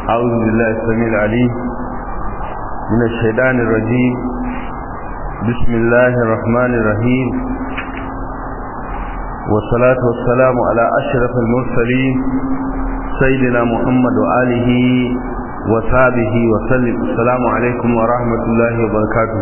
أعوذ بالله السميع العليم من الشيطان الرجيم بسم الله الرحمن الرحيم والصلاة والسلام على أشرف المرسلين سيدنا محمد وآله وصحبه وسلم السلام عليكم ورحمة الله وبركاته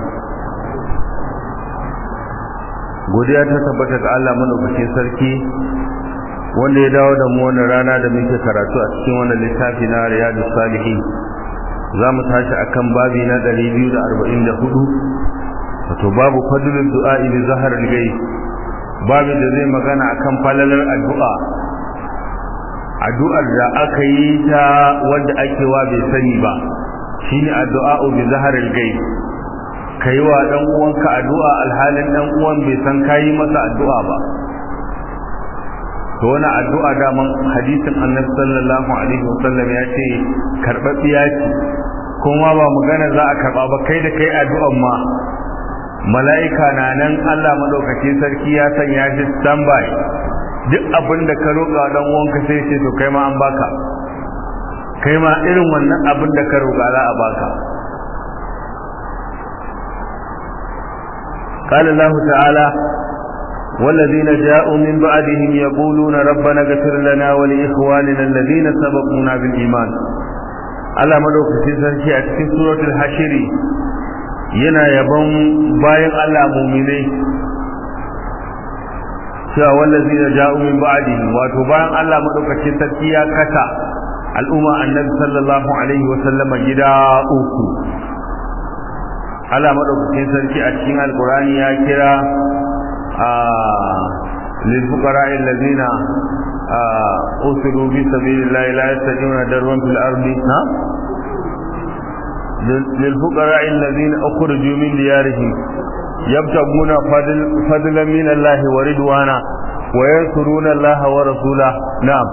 godiya ta tabbata ga Allah madaukakin sarki wanda ya dawo da mu wannan rana da muke karatu a cikin wannan littafi na Riyadu Salihin za mu tashi akan babi na 244 wato babu fadlul du'a bi zahar al-ghaib babu da zai magana akan falalar addu'a addu'ar da aka yi ta wanda ake wa bai sani ba shine addu'a bi zahar al-ghaib kai wa dan uwanka addu'a alhalin dan uwan bai san kai masa addu'a ba to wani addu'a daman hadisin annabi sallallahu alaihi wasallam ya ce karɓaɓɓiya ce kuma ba magana za a karɓa ba kai da kai addu'an ma mala'ika na nan Allah madaukakin sarki ya sanya shi standby duk abin da ka roƙa dan uwanka sai ce to kai ma an baka kai ma irin wannan abin da ka roƙa za a baka قال الله تعالى والذين جاءوا من بعدهم يقولون ربنا اغفر لنا ولإخواننا الذين سبقونا بالإيمان على مدوكتين sarki a cikin suratul hashiri yana yabon bayan Allah mu'minai cewa wallazina ja'u min ba'dihi wato bayan Allah madaukakin sarki ya kasa al'umma annabi sallallahu alaihi wa sallama gida uku Allah madaukakin sarki a cikin alqur'ani ya kira للفقراء الذين أسروا في سبيل الله لا يستطيعون دربا في الأرض للفقراء الذين أخرجوا من ديارهم يبتغون فضل فضلا من الله ورضوانا وينصرون الله ورسوله نعم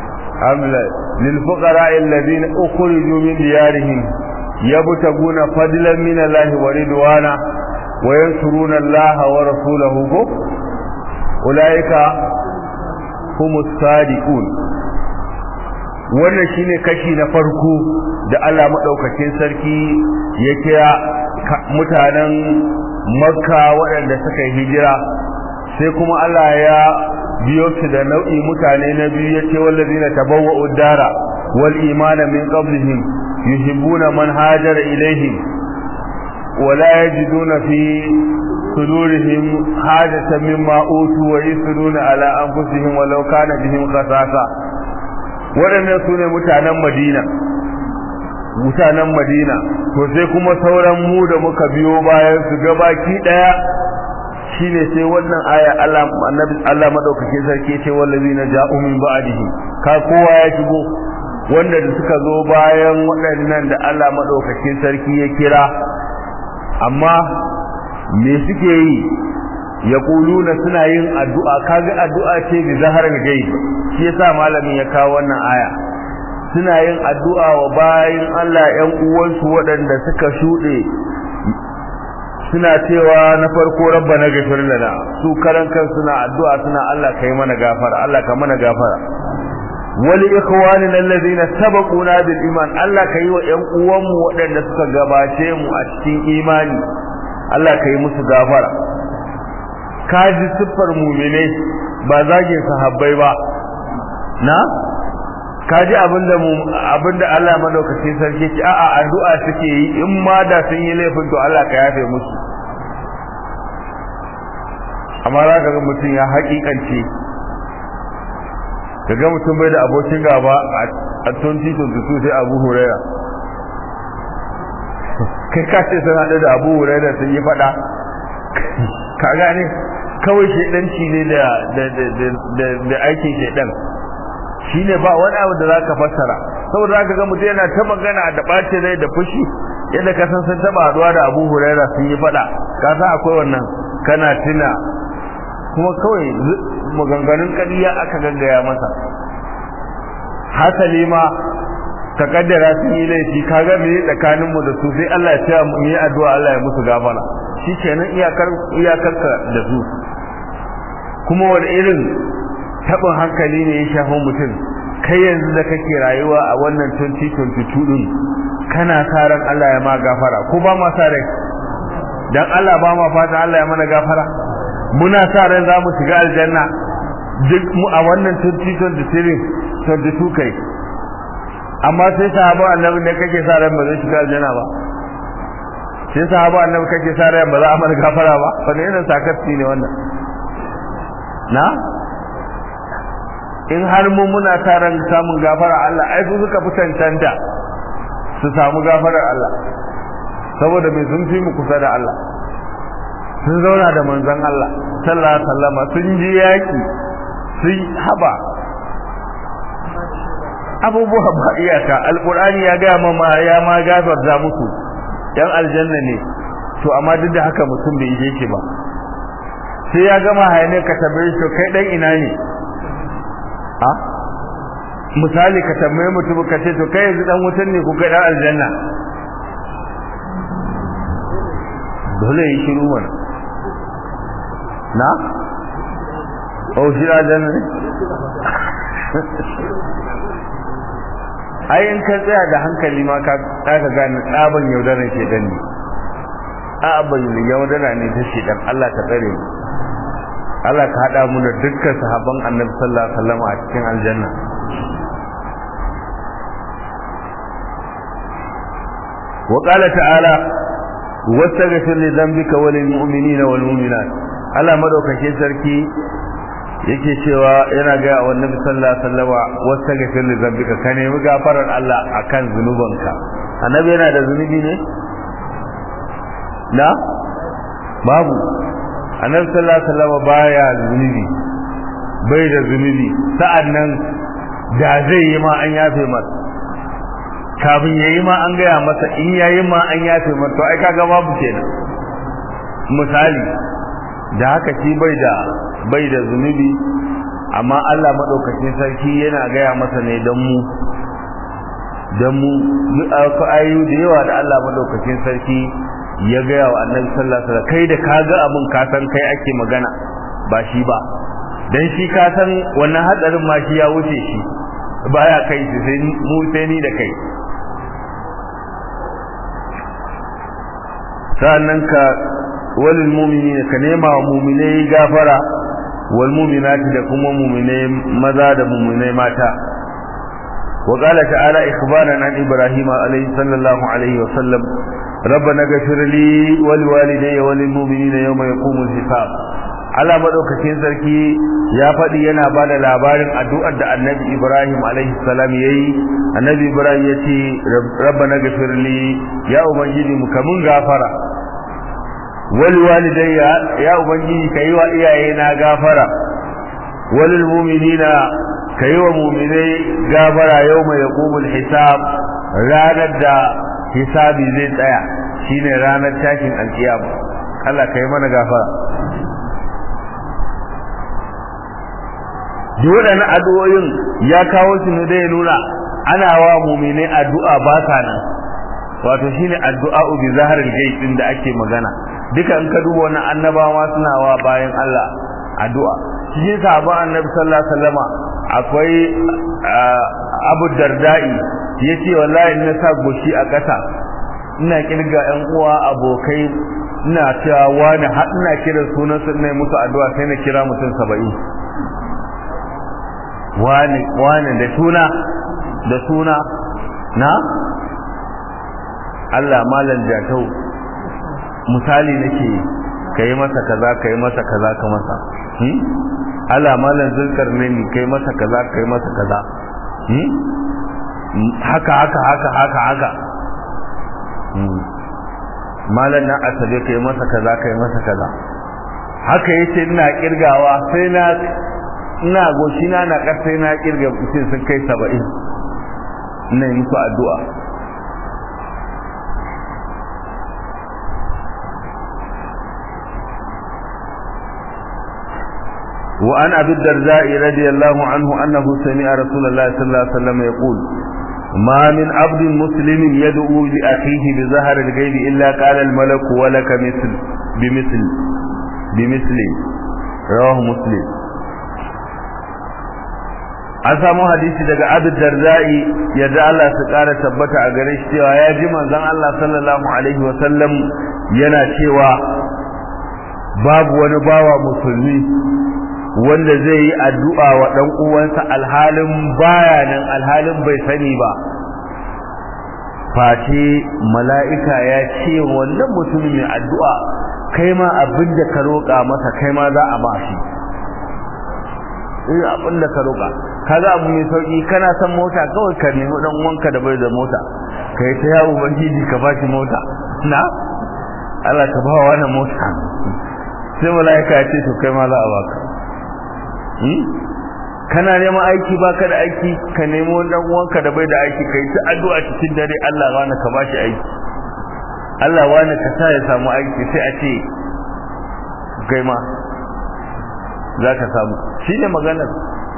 للفقراء الذين أخرجوا من ديارهم يبتغون فضلا من الله ورضوانا وينصرون الله ورسوله أولئك هم الصادقون wannan shine kashi na farko da Allah madaukakin sarki ya kira mutanen Makka waɗanda suka yi hijira sai kuma Allah ya biyo su da nau'i mutane na biyu yace wallazina tabawwa'u dara wal imana min qablihim yuhibbuna man hajara ilaihim ولا يجدون في صدورهم حاجة مما أوتوا ويسرون على أنفسهم ولو كان بهم خصاصة waɗannan su ne mutanen madina mutanen madina to sai kuma sauran mu da muka biyo bayan su gabaki ɗaya shine sai wannan aya Allah annabi Allah madaukakin sarki ce wallazina ja'u min ba'dihi ka kowa ya shigo wanda da suka zo bayan waɗannan da Allah madaukakin sarki ya kira amma me suke yi ya kuluna suna yin addu'a kaga addu'a ce bi zaharar gai shi yasa malamin ya kawo wannan aya suna yin addu'a wa bayin Allah ƴan uwansu waɗanda suka shuɗe suna cewa na farko rabbana ghafir lana su karan kan suna addu'a suna Allah kai mana gafara Allah ka mana gafara wali ikhwanina alladhina sabaquna bil iman Allah kai wa ƴan uwanmu waɗanda suka gabace mu a cikin imani Allah kai musu gafara kaji siffar mu'mine ba zagin sahabbai ba na kaji abinda mu abinda Allah madaukakin sarki ce a'a addu'a suke yi in ma da sun yi laifin to Allah ka yafe musu amma za ka ga mutum ya haƙiƙance kaga mutum bai da abokin gaba a 2022 sai Abu Huraira kai ka ce sun haɗu da Abu Huraira sun yi faɗa ka gane kawai shedanci ne da da da aikin shedan shine ba wani abu da zaka fassara saboda zaka ga mutum yana ta magana da ɓace rai da fushi yadda ka san sun taba haɗuwa da Abu Huraira sun yi faɗa ka san akwai wannan kana tuna kuma kawai maganganun ƙarya aka gaggaya masa hasali ma ka kaddara sun yi laifi kaga me tsakanin mu da su sai Allah ya tsaya mu yi addu'a Allah ya musu gafara shikenan iyakar iyakar ka da su kuma wani irin tabin hankali ne ya shafi mutum kai yanzu da kake rayuwa a wannan 2022 din kana sa ran Allah ya ma gafara ko ba ma sa rai dan Allah ba ma fata Allah ya mana gafara muna sa ran za mu shiga aljanna duk mu a wannan 2023 22 kai amma sai sahaba annabi ne kake sa ran ba zai shiga aljanna ba sai sahaba annabi kake sa ran ba za a mana gafara ba fa ne yana sakatti ne wannan na in har mu muna sa ran samun gafara Allah ai su suka fi cancanta su samu gafarar Allah saboda mai sun fi mu kusa da Allah sun zauna da manzon Allah sallallahu alaihi wasallam sun ji yaki sun haba abubuwa ba iyaka alqur'ani ya ga mama ya ma gafarta musu yan aljanna ne to amma duk da haka mutum bai je ki ba sai ya gama hayane ka tambaye shi kai dan ina ne a misali ka tambaye mutum ka ce to kai yanzu dan wutan ne ko kai dan aljanna dole yi shiru mana na o shi aljanna ne ai in ka tsaya da hankali ma ka ka gane tsaban yaudaran shedan ne a ban yaudara ne ta shedan Allah ta tsare mu Allah ka hada mu da dukkan sahabban Annabi sallallahu alaihi wasallam a cikin aljanna وقال تعالى واستغفر لذنبك وللمؤمنين والمؤمنات Allah madaukakin sarki yake cewa yana ga wa Annabi sallallahu alaihi wasallam wastaghfir li dhanbika ka nemi gafarar Allah akan zunubanka Annabi yana da zunubi ne na babu Annabi sallallahu alaihi wasallam baya zunubi bai da zunubi sa'annan da zai yi ma an yafe masa kafin yayi ma an gaya masa in yayi ma an yafe masa to ai kaga babu kenan misali da haka shi bai da bai da zunubi amma Allah madaukakin sarki yana gaya masa ne dan mu dan mu ayu da yawa da Allah madaukakin sarki ya gaya wa Annabi sallallahu alaihi wasallam kai da kaga abun ka san kai ake magana ba shi ba dan shi ka san wannan hadarin ma shi ya wuce shi baya kai shi sai mu sai ni da kai sa'annan ka walil mu'minina ka nema wa mu'minai gafara wal mu'minati da kuma mu'minai maza da mu'minai mata wa qala ta'ala ikhbaran an ibrahim alayhi sallallahu alayhi wa sallam ربنا اغفر لي ولوالدي وللمؤمنين يوم يقوم الحساب Allah madaukakin sarki ya faɗi yana ba da labarin addu'ar da Annabi Ibrahim alaihi salam yayi Annabi Ibrahim ya ce rabbana ghfirli ya ubangiji mu kamun gafara wal walidayya ya ubangiji kai wa iyaye na gafara wal mu'minina kai wa mu'minai gafara yawma yaqumul hisab ranar da hisabi zai tsaya shine ranar tashin alkiyama Allah kai mana gafara duk waɗannan addu'o'in ya kawo su ne dai nuna ana wa mu'minai addu'a ba sa nan wato shine addu'a bi zaharil ghaib din da ake magana duka in ka duba wannan annabawa suna wa bayan Allah addu'a cikin sahabban annabi sallallahu alaihi wasallama akwai Abu Darda'i yace wallahi in na sa goshi a ƙasa ina kirga ƴan uwa abokai ina cewa wani har ina kiran sunan su ina musu addu'a sai na kira mutum 70 wani wani da suna da suna na Allah malan jatau misali nake kai masa kaza kai masa kaza ka masa hmm Allah malan zulkarnaini kai masa kaza kai masa kaza hmm haka haka haka haka haka hmm malan na asabe kai masa kaza kai masa kaza haka yace ina kirgawa sai na ina goshi na na sai na kirga sai sun kai 70 ina yi musu addu'a وعن أبي الدرداء رضي الله عنه أنه سمع رسول الله صلى الله عليه وسلم يقول ما من عبد مسلم يدعو لأخيه بظهر الغيب إلا قال الملك ولك مثل بمثل بمثل رواه مسلم an samu hadisi daga Abu Darda'i yadda Allah su kara tabbata a gare shi cewa ya ji manzon Allah sallallahu alaihi wa sallam yana cewa babu wani bawa musulmi wanda zai yi addu'a wa dan uwansa alhalin bayanan alhalin bai sani ba face mala'ika ya ce wannan mutumin mai addu'a kai ma abin da ka roƙa masa kai ma za a ba shi in abin da ka roƙa kaga abu mai sauki kana son mota kawai ka nemi dan uwanka da bai da mota kai ta yawo ubangiji ka ba shi mota na Allah ka ba wa mota sai mala'ika ya ce to kai ma za a baka kana neman aiki baka da aiki ka nemo dan uwanka da bai da aiki kai ta addu'a cikin dare Allah wani ka bashi aiki Allah wani ka sa ya samu aiki sai a ce kai ma za ka samu shine maganar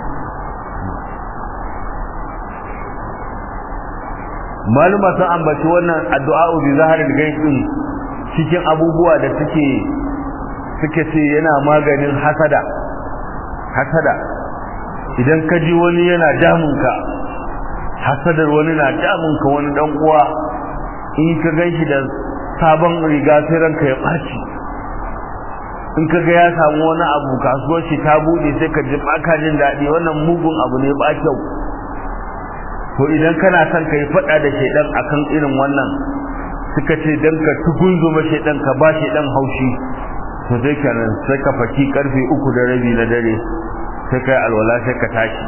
maluma sun ambaci wannan addu'a bi zaharil gaibin cikin abubuwa da suke suke ce yana maganin hasada hasada idan ka ji wani yana damunka hasadar wani na damunka wani dan uwa in ka ganshi da sabon riga sai ranka ya ɓaci in ka ga ya samu wani abu kasuwar shi ta bude sai ka ji baka jin daɗi wannan mugun abu ne ba kyau to idan kana son ka yi faɗa da shaidan akan irin wannan suka ce dan ka tugunzuma shaidan ka ba shaidan haushi to dai kenan sai ka faki karfe uku da rabi na dare sai kai alwala sai ka tashi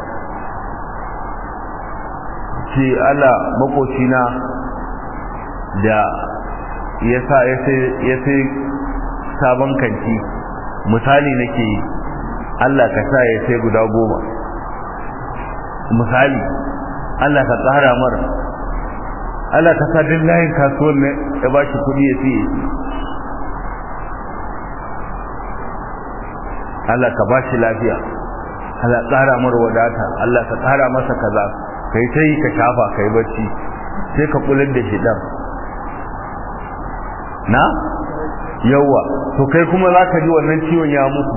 ce Allah makocina da ya sa ya sai sabon kanti misali nake yi Allah ka sa ya sai guda goma misali Allah ka tsara mara Allah ka sa duk layin kasuwan ne ya ba shi kuɗi ya siye Allah ka ba shi lafiya Allah tsara mara wadata Allah ka tsara masa kaza kai ta yi ka shafa kai bacci sai ka kullun da shi dan na yawa to kai kuma za ka ji wannan ciwon ya mutu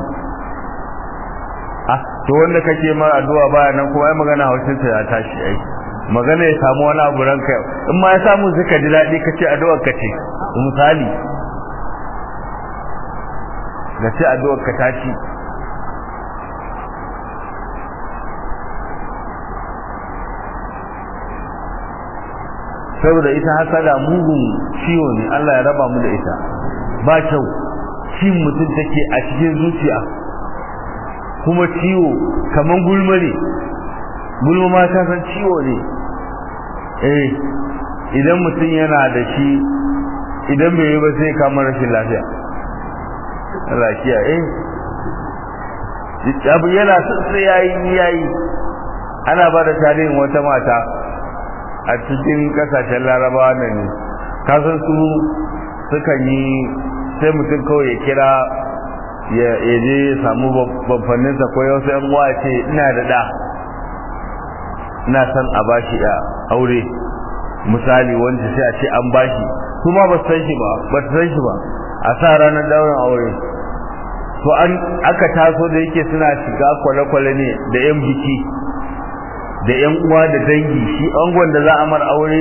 ah to wanda kake mara addu'a baya nan kuma ai magana haushin sa ya tashi ai magana ya samu wani abu ranka in ma ya samu zaka ji daɗi kace addu'ar ka ce misali ga ce addu'ar ka tashi saboda ita hasada mugun ciwo ne Allah ya raba mu da ita ba kyau cin mutum take a cikin zuciya kuma ciwo kaman gulma ne gulma ma ta san ciwo ne eh idan mutum yana da shi idan bai yi ba sai kama rashin lafiya Allah kiya eh abu yana sai yayi yayi ana ba da tarihin wata mata a cikin kasashen larabawa nan ne kasan su sukan yi sai mutum kawai ya kira ya je ya samu babbanninsa ko yau sai uwa ce ina da da ina son a bashi a aure misali wanda sai a ce an bashi kuma ba su san shi ba ba su san shi ba a sa ranar daurin aure to an aka taso da yake suna shiga kwale-kwale ne da yan biki da yan uwa da dangi shi angon da za a mar aure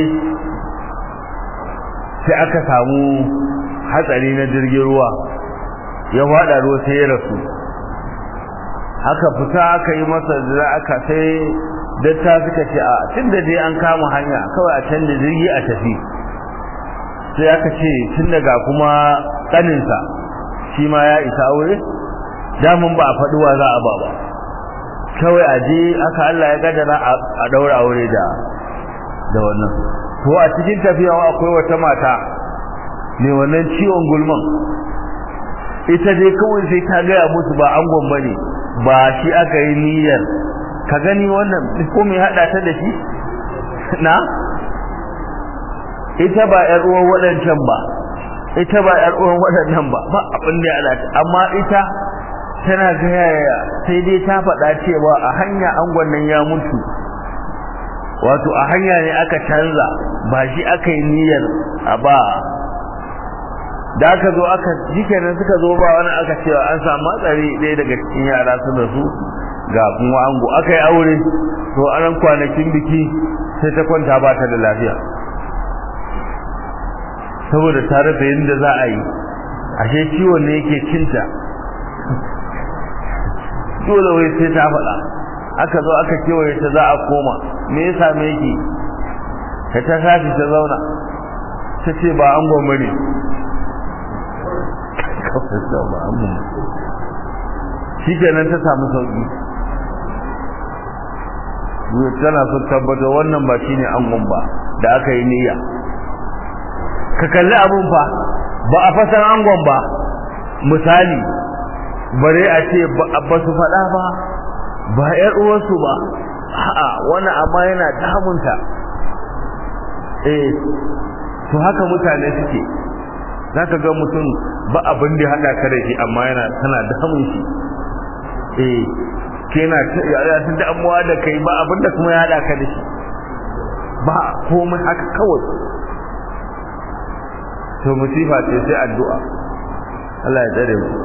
sai aka samu hatsari na jirgin ruwa ya fada ruwa sai ya rasu haka fita aka yi masa da aka sai datta suka ce a tun da dai an kama hanya kawai a canza jirgi a tafi sai aka ce tun daga kuma kaninsa shi ma ya isa aure damun ba a faɗuwa za a ba ba kawai a je aka Allah ya gadara a daura aure da da wannan to a cikin tafiya akwai wata mata ne wannan ciwon gulman ita dai kawai sai ta gaya musu ba angon bane ba shi aka yi niyyar ka gani wannan ko mai hada ta da shi na ita ba yar uwan waɗancan ba ita ba yar uwan waɗannan ba ba abin da ya alata amma ita tana gaya sai dai ta faɗa cewa a hanya angon nan ya mutu wato a hanya ne aka canza ba shi aka yi niyyar a ba da aka zo aka jikenan suka zo ba wani aka cewa an samu matsari ɗaya daga cikin yara su da su ga kuma ango aka yi aure to anan kwanakin biki sai ta kwanta ba ta da lafiya saboda tare da yadda za a yi ashe ciwon ne yake cinta dole wai sai ta faɗa aka zo aka kewaye ta za a koma me ya same ki ta ta tashi ta zauna ta ce ba an gwamma ne shi kenan ta samu sauki tana so tabbata wannan ba shi ne an ba da aka yi niyya ka kalli abun fa ba a fasan angon ba misali bare a ce ba su faɗa ba ba ‘yar uwarsu ba a'a wani amma yana damunta eh to haka mutane suke za ka ga mutum ba abin da haɗa ka da shi amma yana tana damun shi eh kena ya ta damuwa da kai ba abin da kuma ya haɗa ka da shi ba komai haka kawai to musifa ce sai addu'a Allah ya tsare mu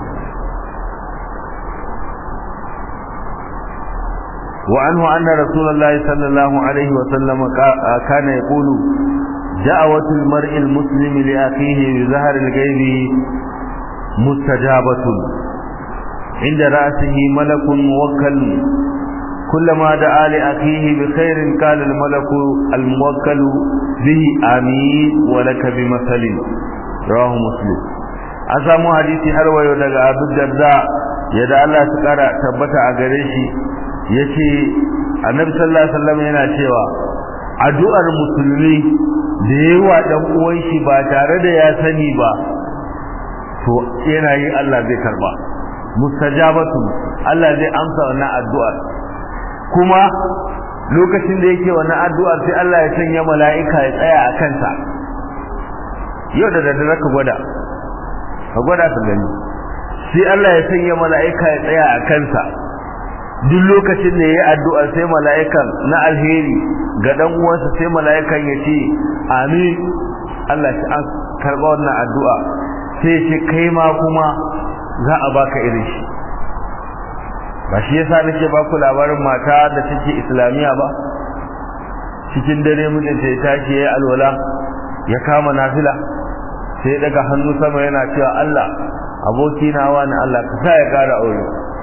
وعنه أن رسول الله صلى الله عليه وسلم كان يقول دعوة المرء المسلم لأخيه بظهر الغيب مستجابة عند رأسه ملك موكل كلما دعا لأخيه بخير قال الملك الموكل به آمين ولك بمثل رواه مسلم أسامو حديثي حلوة يودك أبو الدرداء يدعى الله سكارة تبت أغريشي yace annabi sallallahu alaihi wasallam yana cewa addu'ar musulmi da yawa dan uwan shi ba tare da ya sani ba to yana yi Allah zai karba mustajabatu Allah zai amsa wannan addu'ar kuma lokacin da yake wannan addu'ar sai Allah ya sanya mala'ika ya tsaya a kansa yau da daddare ka gwada ka gwada ka gani sai Allah ya sanya mala'ika ya tsaya a kansa duk lokacin da yayi addu'a sai mala'ikan na alheri ga dan uwansa sai mala'ikan ya ce amin Allah shi an karba wannan addu'a sai shi kai ma kuma za a baka irin shi ba shi yasa nake ba ku labarin mata da take islamiya ba cikin dare mijinta ya tashi yayi alwala ya kama nafila sai ya daga hannu sama yana cewa Allah aboki na wani Allah ka sa ya kara aure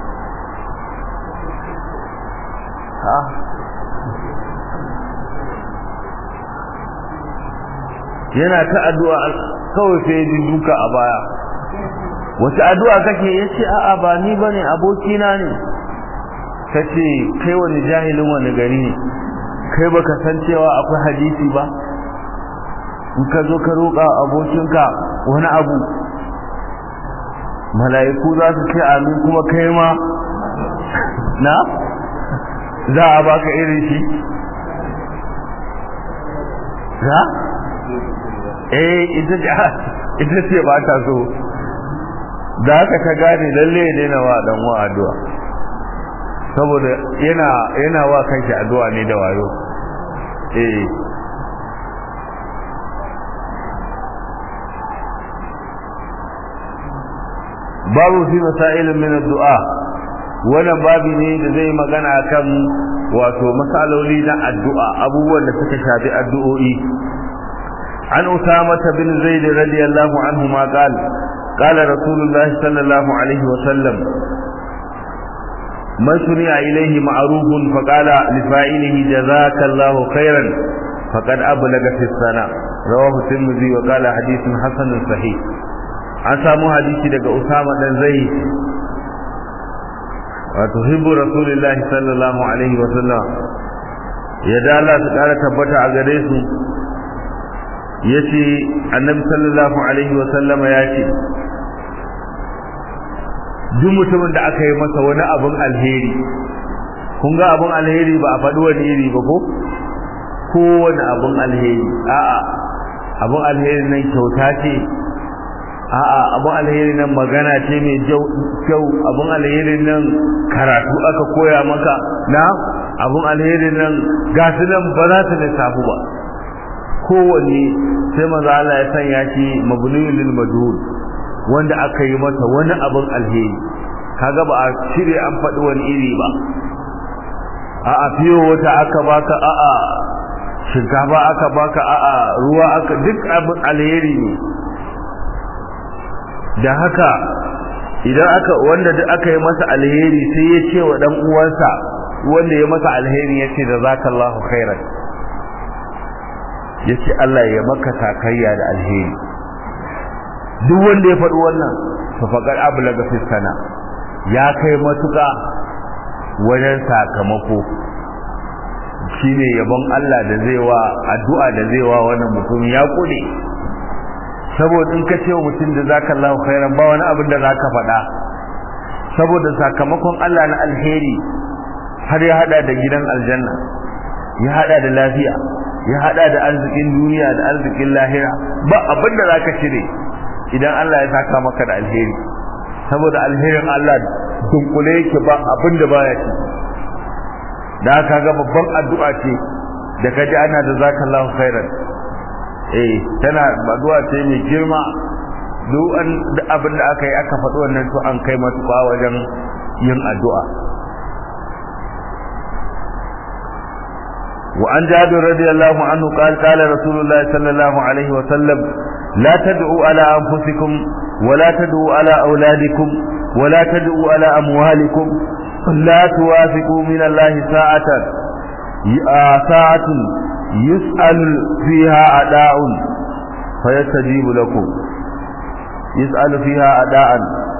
yana ta addu'a kawai sai ji duka a baya wata addu'a kake yace a'a ba ni bane aboki na ne kace kai wani jahilin wani gari ne kai baka san cewa akwai hadisi ba in ka zo ka roƙa abokinka wani abu mala'iku za su ce amin kuma kai ma na za a baka irin shi za eh ita ce ita ce ba ta so da haka ka gane lalle ne na wa dan wa addu'a saboda yana yana wa kanshi addu'a ne da wayo eh babu fi masailin min addu'a wannan babi ne da zai magana kan wato masaloli na addu'a abubuwan da suka shafi addu'o'i an usama bin zaid radiyallahu anhu ma qala qala rasulullah sallallahu alaihi wa sallam man suni'a ilayhi ma'rufun fa qala li fa'ilihi jazakallahu khairan faqad ablaga fi sana rawahu tirmidhi wa qala hadithun hasanun sahih an samu hadisi daga usama dan zaid wato hibbu rasulullahi sallallahu alaihi wa sallam ya da Allah su kara tabbata a gare su yace annabi sallallahu alaihi wa sallam ya ce duk mutumin da aka yi masa wani abun alheri kun ga abun alheri ba a faɗi wani iri ba ko kowane abun alheri a'a abun alheri nan kyauta ce a'a abun alheri nan magana ce mai kyau abun alheri nan karatu aka koya maka na abun alheri nan gasu nan ba za su lissafu ba kowanne sai maza Allah ya sanya shi mabniyul lil majhul wanda aka yi masa wani abun alheri kaga ba a cire an faɗi wani iri ba a'a fiyo wata aka baka a'a shinkafa aka baka a'a ruwa aka duk abin alheri ne da haka idan aka wanda duk aka yi masa alheri sai ya ce wa dan uwansa wanda ya masa alheri ya ce da zakallahu khairan ya ce Allah ya maka takayya da alheri duk wanda ya faɗi wannan to faqad ablaga fi sana ya kai matuƙa wajen sakamako shine yabon Allah da zai wa addu'a da zai wa wannan mutum ya kure saboda in ka ce wa mutum da zakallahu khairan ba wani abin da zaka faɗa saboda sakamakon Allah na alheri har ya hada da gidan aljanna ya hada da lafiya ya hada da arzikin duniya da arzikin lahira ba abin da zaka cire idan Allah ya saka maka da alheri saboda alherin Allah dunkule yake ba abin da baya ci da aka ga babban addu'a ce da kaji ana da zakallahu khairan eh tana addu'a ce mai girma duk an abin da aka yi aka faɗi wannan to an kai matuƙa wajen yin addu'a وعن جابر رضي الله عنه قال قال رسول الله صلى الله عليه وسلم لا تدعوا على أنفسكم ولا تدعوا على أولادكم ولا تدعوا على أموالكم لا توافقوا من الله ساعة ساعة يسأل فيها أداء فيستجيب لكم يسأل فيها أداء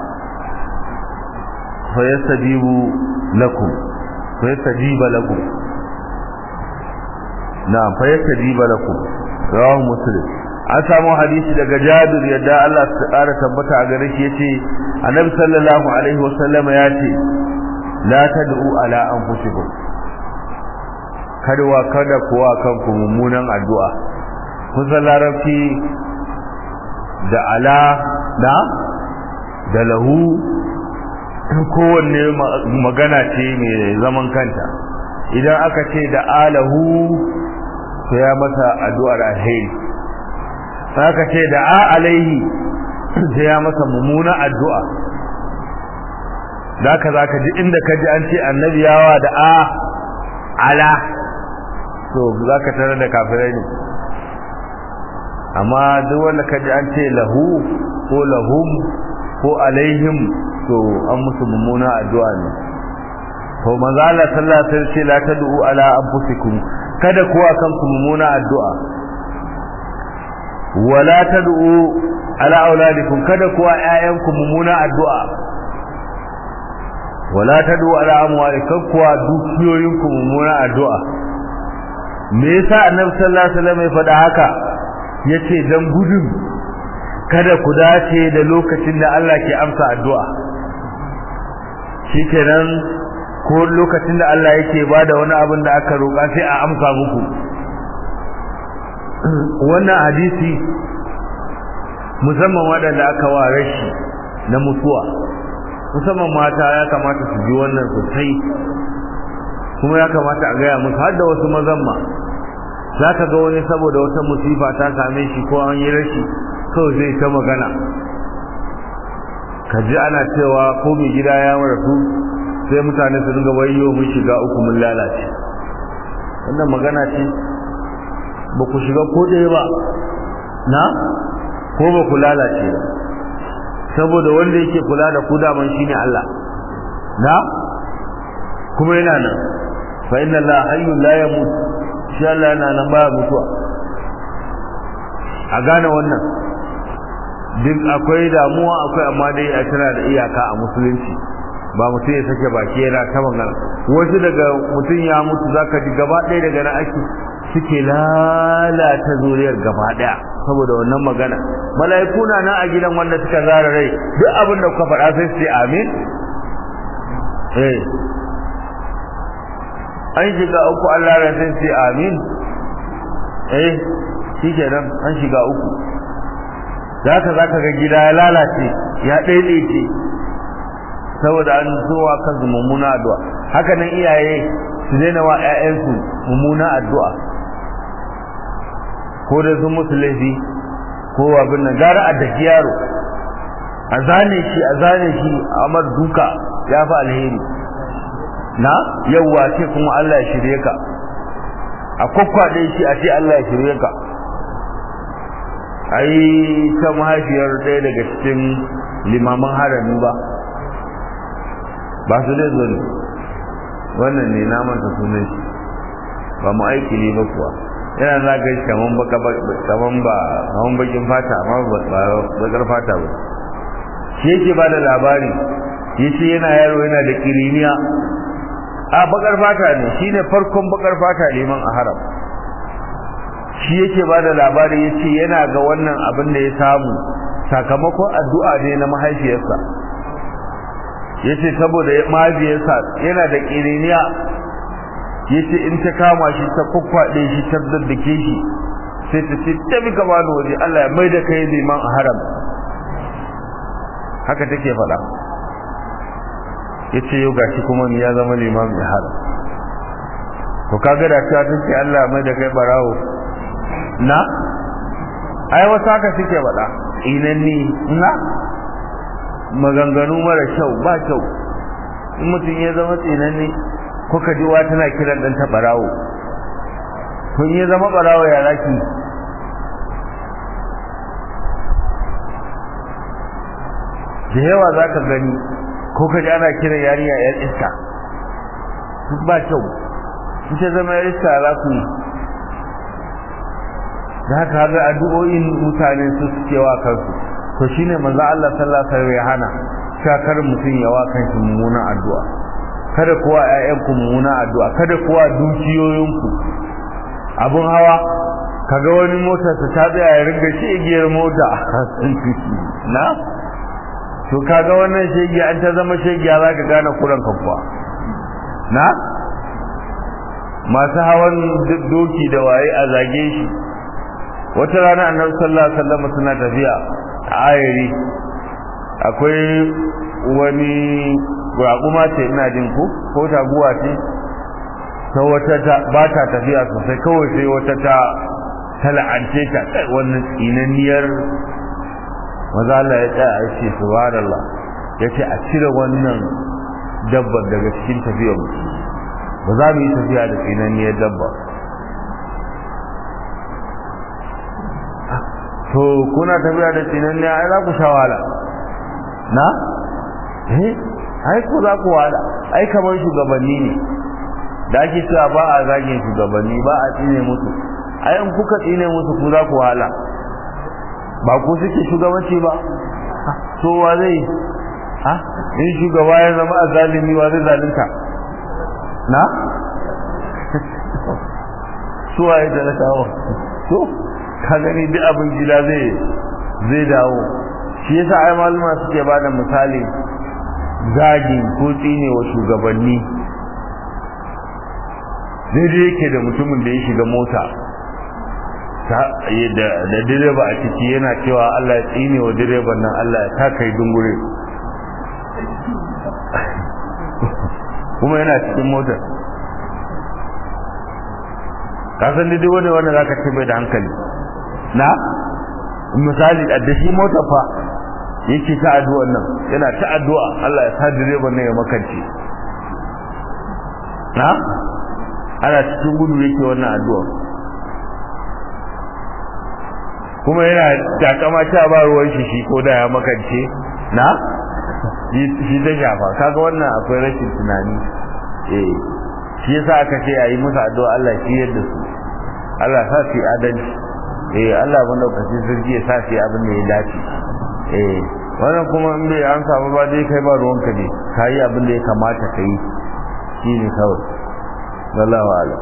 فيستجيب لكم فيستجيب لكم na'am fa yastajiba lakum rawahu muslim an samu hadisi daga Jabir yadda Allah ya ƙara tabbata a gare shi yace Annabi sallallahu alaihi wasallam ya ce la tad'u ala anfusikum kada wa kada kuwa kanku mummunan addu'a kusan larabci da ala da da lahu kowanne magana ce mai zaman kanta idan aka ce da alahu to ya masa addu'ar alheri aka ce da a alaihi sai ya masa mummuna addu'a da ka zaka ji inda ka ji an ce annabi yawa da a ala to zaka tare da kafirai ne amma duk wanda ka ji an ce lahu ko lahum ko alaihim to an musu mummuna addu'a ne to manzo Allah sallallahu alaihi wasallam ce la tad'u ala anfusikum kada kuwa kanku mummuna addu'a wala tad'u ala auladikum kada kuwa ƴaƴanku mummuna addu'a wala tad'u ala amwalikum kuwa dukiyoyinku mummuna addu'a me yasa annabi sallallahu alaihi wasallam ya faɗa haka yace dan gudun kada ku dace da lokacin da Allah ke amsa addu'a shikenan ko lokacin da Allah yake bada wani abin da aka roƙa sai a amsa muku wannan hadisi musamman waɗanda aka wa rashi na mutuwa musamman mata ya kamata su ji wannan sosai kuma ya kamata a gaya musu har da wasu mazan ma za ka ga wani saboda wata musifa ta same shi ko an yi rashi kawai zai ta magana ka ji ana cewa ko mai gida ya rasu sai mutane su dinga wayo mun shiga uku mun lalace wannan magana ce ba ku shiga ko ɗaya ba na ko ba ku lalace ba saboda wanda yake kula da ku daman shine Allah na kuma yana nan fa inna Allah hayyun la yamut shi Allah yana nan baya mutuwa a gane wannan duk akwai damuwa akwai amma dai a tana da iyaka a musulunci ba mutum ya sake baki yana ta magana wasu daga mutum ya mutu zaka ji gaba ɗaya daga na ake suke lalata zuriyar gaba ɗaya saboda wannan magana mala'iku na nan a gidan wanda suka zara rai duk abin da kuka faɗa sai su ce amin eh an shiga uku Allah ran sai ce amin eh shi kenan an shiga uku zaka zaka ga gida ya lalace ya daidaice saboda an zuwa kan mummuna addu'a haka nan iyaye su daina wa ƴaƴansu mummuna addu'a ko da sun musu laifi ko abin nan gara a daki yaro a zane shi a zane shi amar duka ya fi alheri na yawwa ce kuma Allah ya shirye ka a kwakwaɗe shi a ce Allah ya shirye ka ai ta mahaifiyar ɗaya daga cikin limaman harami ba ba su dai zo ne wannan ne na manta sunan shi ba mu aiki ne ba kuwa yana za ga shi kaman baka kaman ba kaman bakin fata amma ba bakar fata ba shi yake ba da labari yace yana yaro yana da kiriniya a bakar fata ne shine farkon bakar fata liman a haram shi yake ba da labari yace yana ga wannan abin da ya samu sakamakon addu'a ne na mahaifiyarsa yace saboda mahaifiyarsa yana da kiriniya yace in ta kama shi ta kukkwaɗe shi ta daddake shi sai ta ce ta bi gaba da waje Allah ya mai da kai liman a haram haka take faɗa yace yau gashi kuma ni ya zama liman a haram to kaga da ta ce Allah ya mai da kai barawo na ai wasu haka suke faɗa inanni na maganganu mara kyau ba kyau in mutum ya zama tsinanni kuka ji wa tana kiran dan ta barawo kun ya zama barawo ya laki da yawa za ka gani ko ka ji ana kiran yarinya yar iska duk ba kyau ita zama yar iska za ku yi da haka haga addu'o'in mutane su suke wa kansu to shine manzo Allah sallallahu alaihi wasallam ya hana shakar mutum ya wa kanshi mummunan addu'a kada kuwa ƴaƴanku mummuna addu'a kada kuwa dukiyoyinku abun hawa kaga wani mota ta ta tsaya ya ringa shi igiyar mota na to kaga wannan shegi an ta zama shegiya zaka gane kuran ka kuwa na masu hawan doki da waye a zage shi wata rana annabi sallallahu alaihi wasallam suna tafiya a ayari akwai wani raƙuma ce ina jin ku ko taguwa ce ta wata ta ba ta tafiya sosai kawai sai wata ta tala'ance ta kai wannan tsinanniyar maza Allah ya tsaya ya ce subhanallah ya ce a cire wannan dabbar daga cikin tafiyar mu ba za mu yi tafiya da tsinanniyar dabba to kuna tafiya da tsinanniyar ai za ku sha wahala na eh ai ko za ku wada ai kamar shugabanni ne da ake cewa ba a zagin shugabanni ba a tsine musu ai in kuka tsine musu ku za ku wahala ba ku suke shugabanci ba so wa zai ha in shugaba ya zama a zalimi wa zai zalunta na su wa ya talakawa to ka gani duk abin gida zai zai dawo shi yasa ai malama suke bada misali zagi ko tsine wa shugabanni daidai yake da mutumin da ya shiga mota da direba a ciki yana cewa Allah ya tsine wa direban nan Allah ya ta kai dungure kuma yana cikin motar kasan dai wani wanda za ka ce bai da hankali na misali da shi motar fa yake ta addu'ar nan yana ta addu'a Allah ya sa direban nan ya makance na ana cikin gudu yake wannan addu'a kuma yana takama ta ba ruwan shi shi ko da ya makance na shi ta shafa kaga wannan akwai rashin tunani eh shi yasa aka ce ayi musu addu'a Allah shi yadda su Allah sa su adalci eh Allah banda kace sirri ya sa su abin da ya dace eh wannan kuma in bai an samu ba dai kai ba ruwanka ne kai abin da ya kamata kai shi ne kawai wallahu a'lam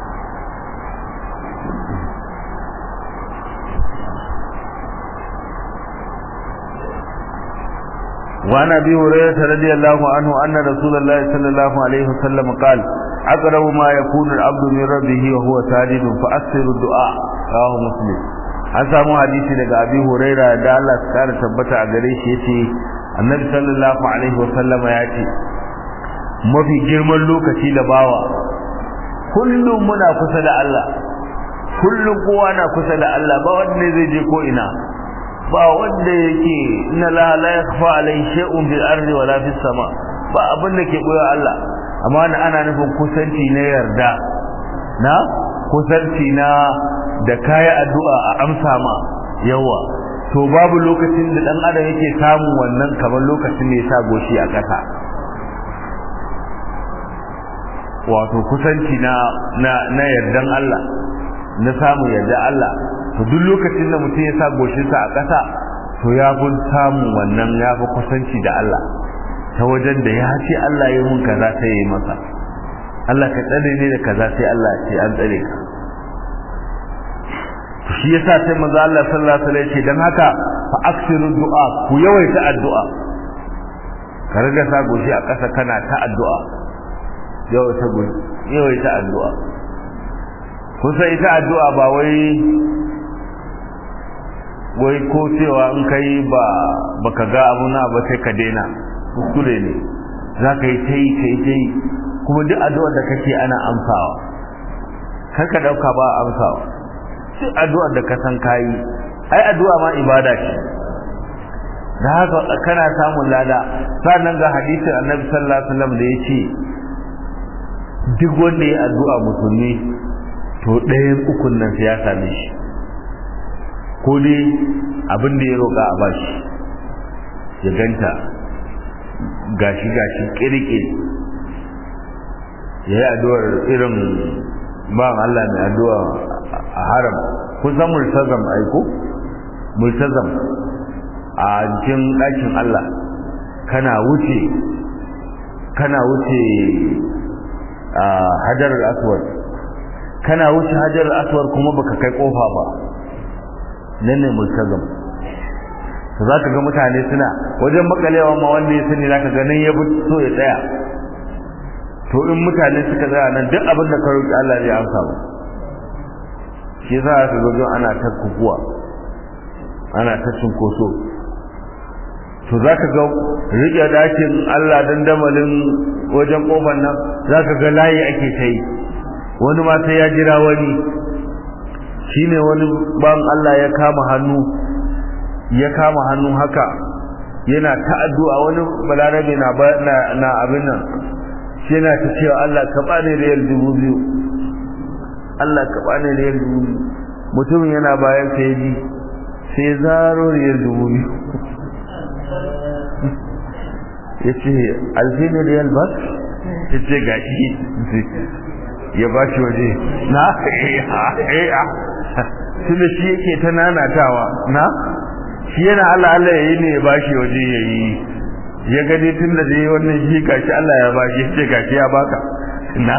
وعن ابي هريره رضي الله عنه ان رسول الله صلى الله عليه وسلم قال اقرب ما يكون العبد من ربه وهو ساجد فاكثر الدعاء رواه مسلم an samu hadisi daga abi huraira da Allah ya kara tabbata a gare shi yace annabi sallallahu alaihi wa sallama ya ce mafi girman lokaci da bawa kullum muna kusa da Allah kullum kowa na kusa da Allah ba wanda zai je ko ina ba wanda yake inna la la yakhfa alayhi shay'un bil ardi wala fis sama ba abin da ke boye Allah amma ana nufin kusanci na yarda na kusanci na da kaya addu'a a amsa ma yawa to babu lokacin da dan adam yake samun wannan kamar lokacin da ya sa goshi a ƙasa wato kusanci na na na yardan Allah na samun yarda Allah to duk lokacin da mutum ya sa goshinsa a ƙasa to ya fi samun wannan ya fi kusanci da Allah ta wajen da ya ce Allah ya mun kaza sai ya yi masa Allah ka tsare ne da kaza sai Allah ce an tsare ka shi yasa sai manzo Allah sallallahu alaihi wasallam ya ce dan haka fa aksiru du'a ku yawaita addu'a ka riga sa goshi a ƙasa kana ta addu'a yawaita goshi yawaita addu'a kusa ita addu'a ba wai wai ko cewa in kai ba baka ga abu na ba sai ka daina kuskure ne za ka yi ta yi ka yi ta yi kuma duk addu'ar da kake ana amsawa kar ka dauka ba amsawa duk addu'ar da ka san kayi ai addu'a ma ibada ce da haka kana samun lada sannan ga hadisin annabi sallallahu alaihi wasallam da yace duk wanda ya addu'a musulmi to ɗayan ukun nan sai ya same shi ko dai abin da ya roƙa a bashi ya ganta gashi gashi kirke ya yi addu'ar irin ba Allah mai addu'a a haram kusan multazam aiko multazam a cikin ɗakin Allah kana wuce kana wuce a hajar aswad kana wuce hajar aswad kuma baka kai kofa ba nan ne multazam to za ka ga mutane suna wajen makalewa ma wanda ya sani za ka ganin ya bi so ya tsaya to in mutane suka tsaya nan duk abin da ka roƙi Allah zai amsa ba shi yasa ka ga ana ta kukuwa ana ta cinkoso to za ka ga riƙe dakin Allah dandamalin wajen ƙofar nan za ka ga layi ake ta yi wani ma sai ya jira wani shine wani ban Allah ya kama hannu ya kama hannu haka yana ta addu'a wani balarabe na na abin nan shi yana ta cewa Allah ka bani riyal dubu biyu Allah ka bani riyal dubu biyu mutumin yana bayan sai ji sai zaro riyal dubu biyu ya ce alfini riyal ba ya ce ga shi ya ba shi waje na tunda shi yake ta nanatawa na shi yana Allah Allah ya yi ne ya ba shi waje ya yi ya gani tun da dai wannan shi gashi Allah ya ba shi ce gashi ya baka na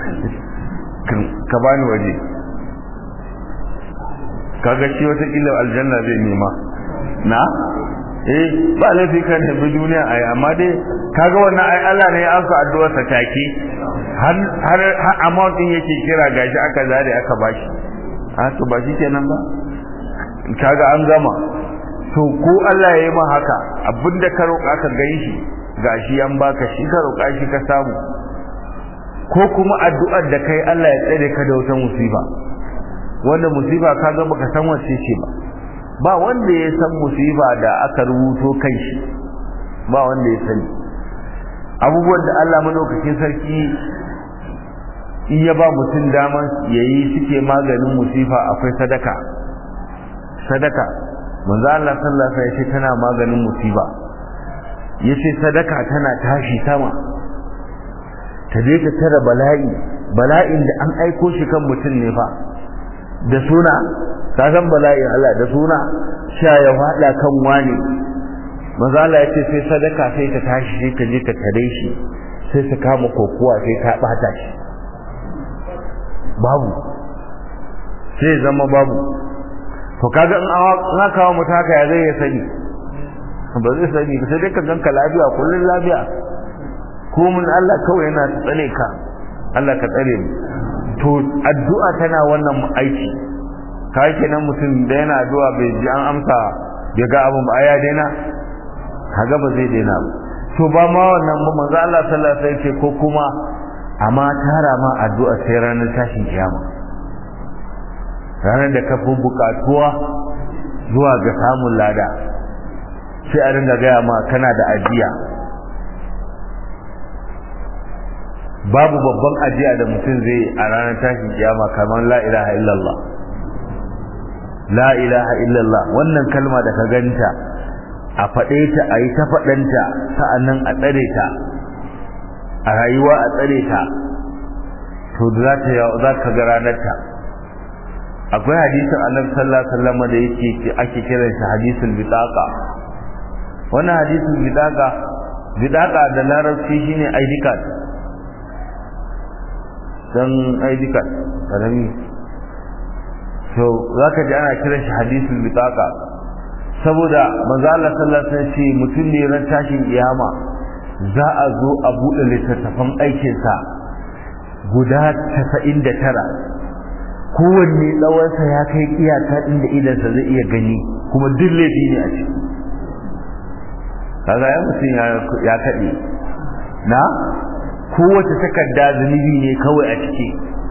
ka bani waje kaga shi wata kila aljanna zai nema na eh ba laifi kan tafi duniya ai amma dai kaga wannan ai Allah ne ya amsa addu'ar sa take har har amount din yake kira gashi aka zare aka bashi a to ba shi kenan ba kaga an gama to ko Allah ya yi ma haka abinda ka roƙa ka gan shi gashi an baka shi ka roƙa shi ka samu ko kuma addu'ar da kai Allah ya tsare ka da wata musiba wanda musiba kaga baka san wace ce ba ba wanda ya san musiba da aka rubuto kan shi ba wanda ya sani abubuwan da Allah madaukakin sarki in ya ba mutum daman yayi suke maganin musifa akwai sadaka sadaka manzo Allah sallallahu alaihi wasallam tana maganin musiba yace sadaka tana tashi sama ta je ta tara bala'i bala'in da an aiko shi kan mutum ne fa da suna ka san bala'in Allah da suna sha ya fada kan wani manzo Allah yace sai sadaka sai ta tashi sai ta je ta tare shi sai ta kama kokuwa sai ta bata shi babu sai zama babu to kaga in an kawo mutu haka ya zai ya sani ba zai sani ba sai dai ka ganka lafiya kullun lafiya ko mun Allah kawai yana tsare ka Allah ka tsare mu to addu'a tana wannan aiki kai kenan mutum da yana addu'a bai ji an amsa bai ga abun ba ya daina kaga ba zai daina ba to ba ma wannan ba manzo Allah sallallahu alaihi wasallam ko kuma amma tara ma addu'a sai ranar tashin kiyama ranar da ka fi bukatuwa zuwa ga samun lada sai a ringa gaya ma kana da ajiya babu babban ajiya da mutum zai a ranar tashin kiyama kamar la ilaha illallah la ilaha illallah wannan kalma da ka ganta a faɗe ta a yi ta faɗanta sa'annan a tsare ta a rayuwa a tsare ta to za ta za ka ga ranar ta akwai hadisin annabi sallallahu alaihi wasallam da yake ake kiran shi hadisul bitaqa wannan hadisul bitaqa bitaqa da larabci shine ID card dan ID card karami so zaka ji ana kiran shi hadisul bitaqa saboda manzo Allah sallallahu alaihi wasallam ce mutum ne ran tashin kiyama za a zo a bude littattafan aikin sa guda 99 kowanne tsawonsa ya kai iyaka inda idansa zai iya gani kuma duk laifi ne a ciki kaga ya mutum ya kaɗe na kowace takarda zunubi ne kawai a ciki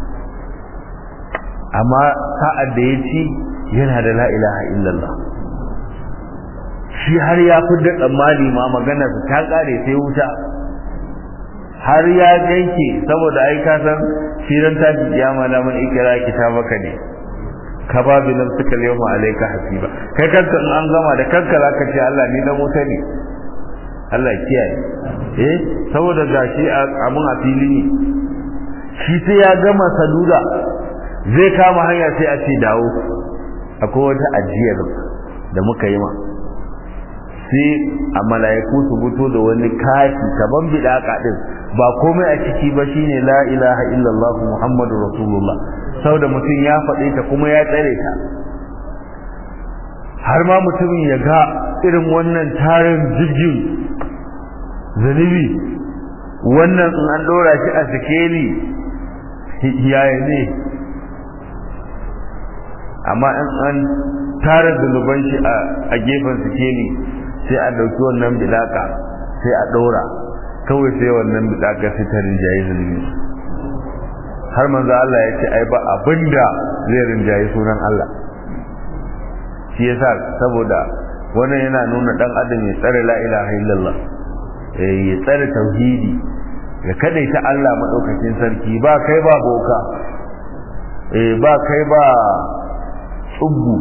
amma sa'ad da ya ci yana da la ilaha illallah shi har ya fi da tsammani ma maganarsa ta ƙare sai wuta har ya yanke saboda ai ka san shirin tashi kiyama da mun ikira kitabaka ne ka ba bi nan suka yawma alayka hasiba kai kanka in an gama da kanka zaka ce Allah ni dan wuta ne Allah kiyaye eh saboda gashi abun a fili ne shi sai ya gama saduda zai kama hanya sai a ce dawo akwai wata ajiyar da muka yi ma sai a mala'iku su fito da wani kati kaman bidaka din ba komai a ciki ba shine la ilaha illallah muhammadu rasulullah saboda mutum ya faɗe ta kuma ya tsare ta har ma mutumin ya ga irin wannan tarin jirgin zunubi wannan in an ɗora shi a sikeli yaya ne amma in an tara zunuban shi a gefen sikeli sai a ɗauki wannan bilaka sai a ɗora kawai sai wannan bilaka sai ta rinjaye zunubi har manzo Allah ya ce ai ba abinda zai rinjaye sunan Allah shi yasa saboda wannan yana nuna dan adam ya tsare la ilaha illallah eh ya tsare tauhidi ya kadaita Allah madaukakin sarki ba kai ba boka eh ba kai ba tsubbu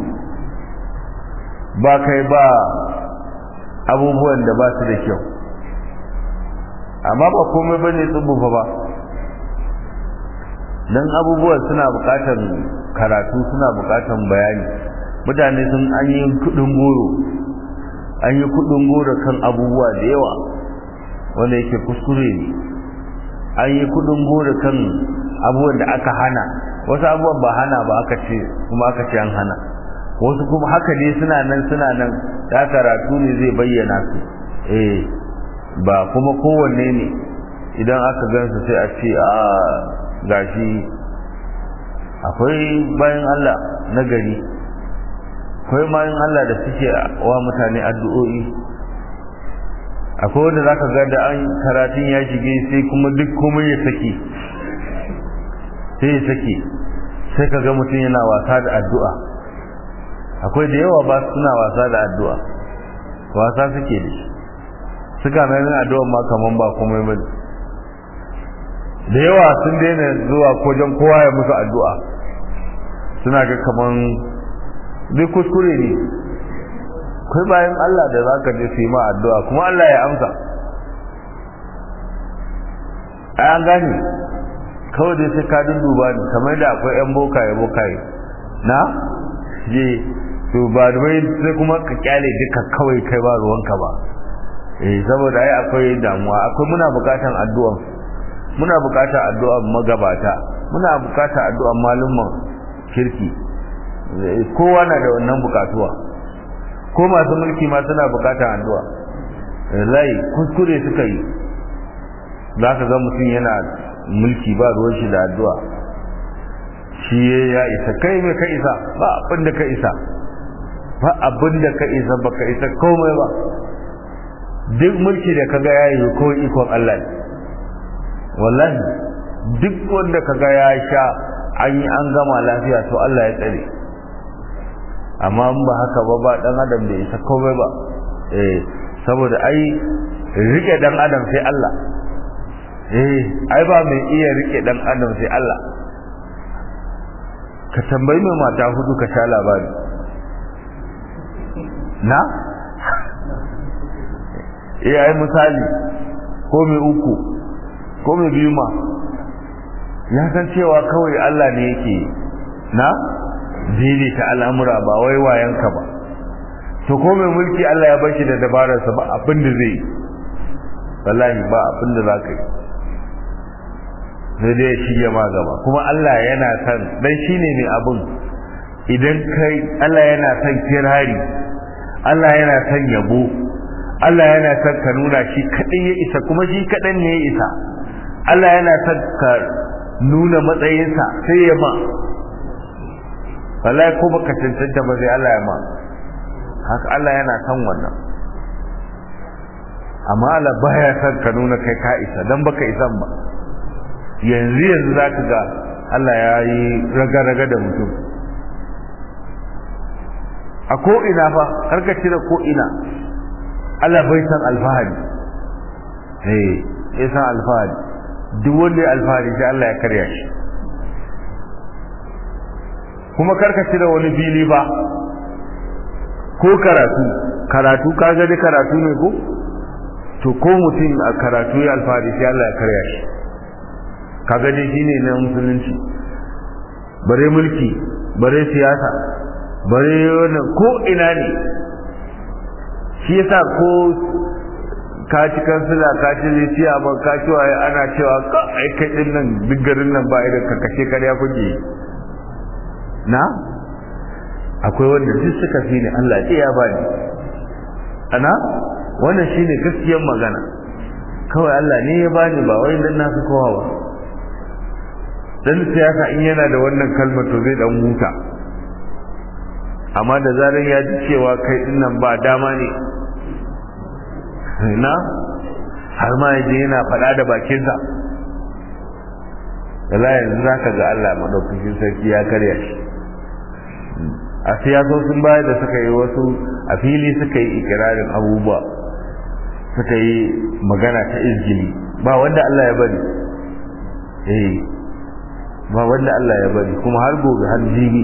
ba kai ba abubuwan da ba su da kyau amma ba komai bane tsubbu fa ba dan abubuwan suna bukatar karatu suna bukatar bayani mutane sun an yi kudin goro an yi kudin goro kan abubuwa da yawa wanda yake kuskure ne an yi kudin goro kan abubuwan da aka hana wasu abubuwan ba hana ba aka ce kuma aka ce an hana wasu kuma haka ne suna nan suna nan da karatu ne zai bayyana su eh ba kuma kowanne ne idan aka gansu sai a ce a gashi akwai bayan Allah na gari akwai bayan Allah da suke wa mutane addu'o'i akwai wanda zaka ga da an karatun ya shige sai kuma duk komai ya saki sai ya saki sai ka ga mutum yana wasa da addu'a akwai da yawa ba suna wasa da addu'a wasa suke da shi suka mai addu'a ma kaman ba komai bane da yawa sun daina zuwa kojan kowa ya musu addu'a suna ga kaman zai kuskure ne kai bayan Allah da za ka je su yi ma addu'a kuma Allah ya amsa a an gane kawai dai sai ka duba ne kamar da akwai yan bokaye bokaye na je to ba da bai sai kuma ka kyale duka kawai kai ba ruwanka ba eh saboda ai akwai damuwa akwai muna bukatan addu'a muna bukatar addu'ar magabata muna bukatar addu'ar malumman kirki kowa na da wannan bukatuwa ko masu mulki ma suna bukatar addu'a lai kuskure suka yi za ka ga mutum yana mulki ba ruwan shi da addu'a shi ya isa kai mai ka isa ba abin da ka isa ba abin da ka isa ba ka isa komai ba duk mulki da kaga ya yi ko ikon Allah ne wallahi duk wanda kaga ya sha an yi an gama lafiya to Allah ya tsare amma in ba haka ba ba dan adam da isa komai ba eh saboda ai rike dan adam sai Allah eh ai ba mai iya rike dan adam sai Allah ka tambayi mai mata hudu ka sha labari na eh ai misali ko mai uku ko mai biyu ma ya san cewa kawai Allah ne yake na daidaita al'amura ba wai wayanka ba to ko mai mulki Allah ya bar shi da dabararsa ba abin da zai wallahi ba abin da za ka yi sai dai shi ya ma gaba kuma Allah yana san dan shine mai abin idan kai Allah yana san kirari Allah yana san yabo Allah yana san ka nuna shi kadai ya isa kuma shi kadan ne ya isa Allah yana san ka nuna matsayinsa sai ya ma wallahi ko baka cancanta ba sai Allah ya ma haka Allah yana san wannan amma Allah baya san ka nuna kai ka isa dan baka isan ba yanzu yanzu zaka ga Allah ya yi raga-raga da mutum a ko ina fa har ka cire ko ina Allah bai san alfahari eh ya san alfahari duk wanda ya alfahari sai Allah ya karya shi kuma karka cire wani fili ba ko karatu karatu ka ga karatu ne ko to ko mutum a karatu ya alfahari sai Allah ya karya shi kaga dai shine na musulunci bare mulki bare siyasa bare wannan ko ina ne shi yasa ko ka ci kansila ka ci litiya ba ka ci waye ana cewa ka ai kai din nan duk garin nan ba idan ka kashe karya kuke na akwai wanda duk suka fi ni Allah ya bani ana wannan shine gaskiyar magana kawai Allah ne ya bani ba wai dan nasu kowa ba dan siyasa in yana da wannan kalmar to zai dan huta amma da zarar ya ji cewa kai din nan ba dama ne na har ma yaje yana faɗa da bakinsa Allah yanzu zaka ga Allah madaukakin sarki ya karya shi a siyasosin baya da suka yi wasu a fili suka yi ikirarin abubuwa suka yi magana ta izgili ba wanda Allah ya bari eh ba wanda Allah ya bari kuma har gobe har jibi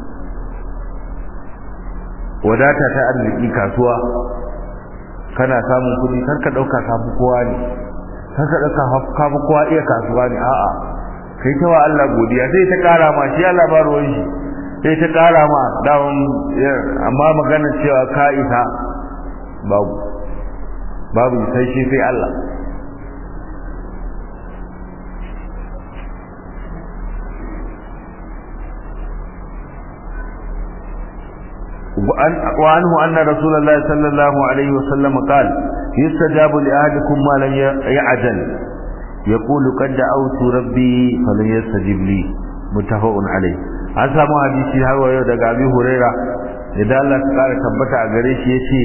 wadata ta arziki kasuwa kana samun kudi kar ka dauka kafi kowa ne kar ka dauka kafi kowa iya kasuwa ne a'a kai ta wa Allah godiya sai ta kara ma shi Allah ba ruwan shi sai ta kara ma dawon amma magana cewa ka isa babu babu sai shi sai Allah وعنه أن رسول الله صلى الله عليه وسلم قال يستجاب لأهلكم ما لم يعجل يقول قد دعوت ربي فلن يستجب لي متفق عليه an samu hadisi har wa yau daga Abi Huraira idan Allah ta kara tabbata a gare shi yace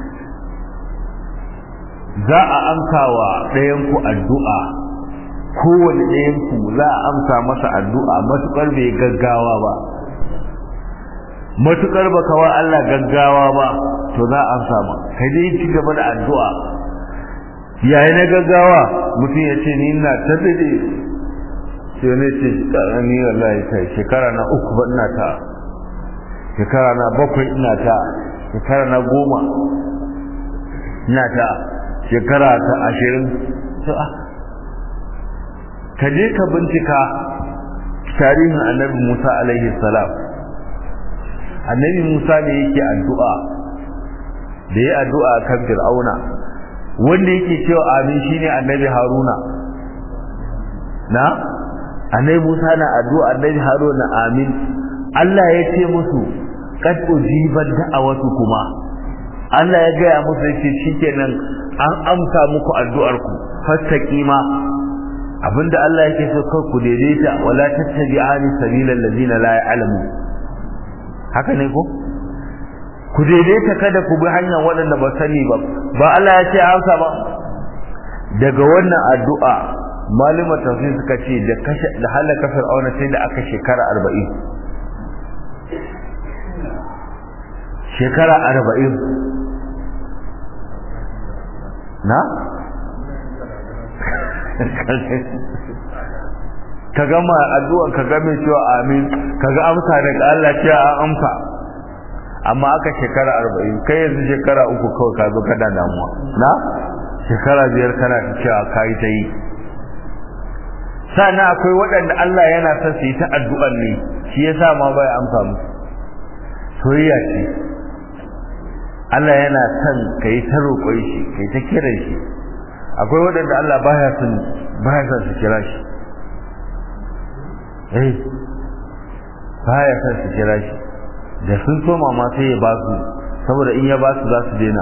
za a amsa wa ɗayan ku addu'a kowane ɗayan ku za a amsa masa addu'a matukar bai gaggawa ba matukar baka wa Allah gaggawa ba to za a amsa ma kai dai ci gaba da addu'a yayi na gaggawa mutum ya ce ni ina ta dade sai ne ce ni wallahi kai shekara na uku ba ina ta shekara na bakwai ina ta shekara na goma ina ta shekara ta ashirin to a ka je ka bincika tarihin annabi Musa alaihi salam annabi Musa ne yake addu'a da ya addu'a kan Fir'auna wanda yake cewa amin shine annabi Haruna na annabi Musa na addu'a annabi Haruna amin Allah ya ce musu qad ujibat da'awatu kuma Allah ya gaya musu yake shikenan an amsa muku addu'ar ku fastaqima abinda Allah yake so kar ku daidaita wala tattabi'ani sabilal ladina la ya'lamun haka ne ko ku daidaita kada ku bi hanyar waɗanda ba sani ba ba Allah ya ce amsa ba daga wannan addu'a malama tafsir suka ce da kashe da halaka fir'auna sai da aka shekara 40 shekara arba'in na? ka gama addu'an ka game cewa amin ka ga amsa daga Allah cewa an amsa amma aka shekara arba'in kai yanzu shekara uku kawai ka zo kada damuwa na shekara biyar kana ta cewa ka yi ta yi sannan akwai waɗanda Allah yana son su yi ta addu'an ne shi ya sa ma bai amsa musu soyayya ce Allah yana son ka yi ta roƙon shi ka yi ta kiran shi akwai waɗanda Allah baya son baya son su kira shi eh baya son su kira shi da sun soma ma sai ya ba su saboda in ya ba su za su daina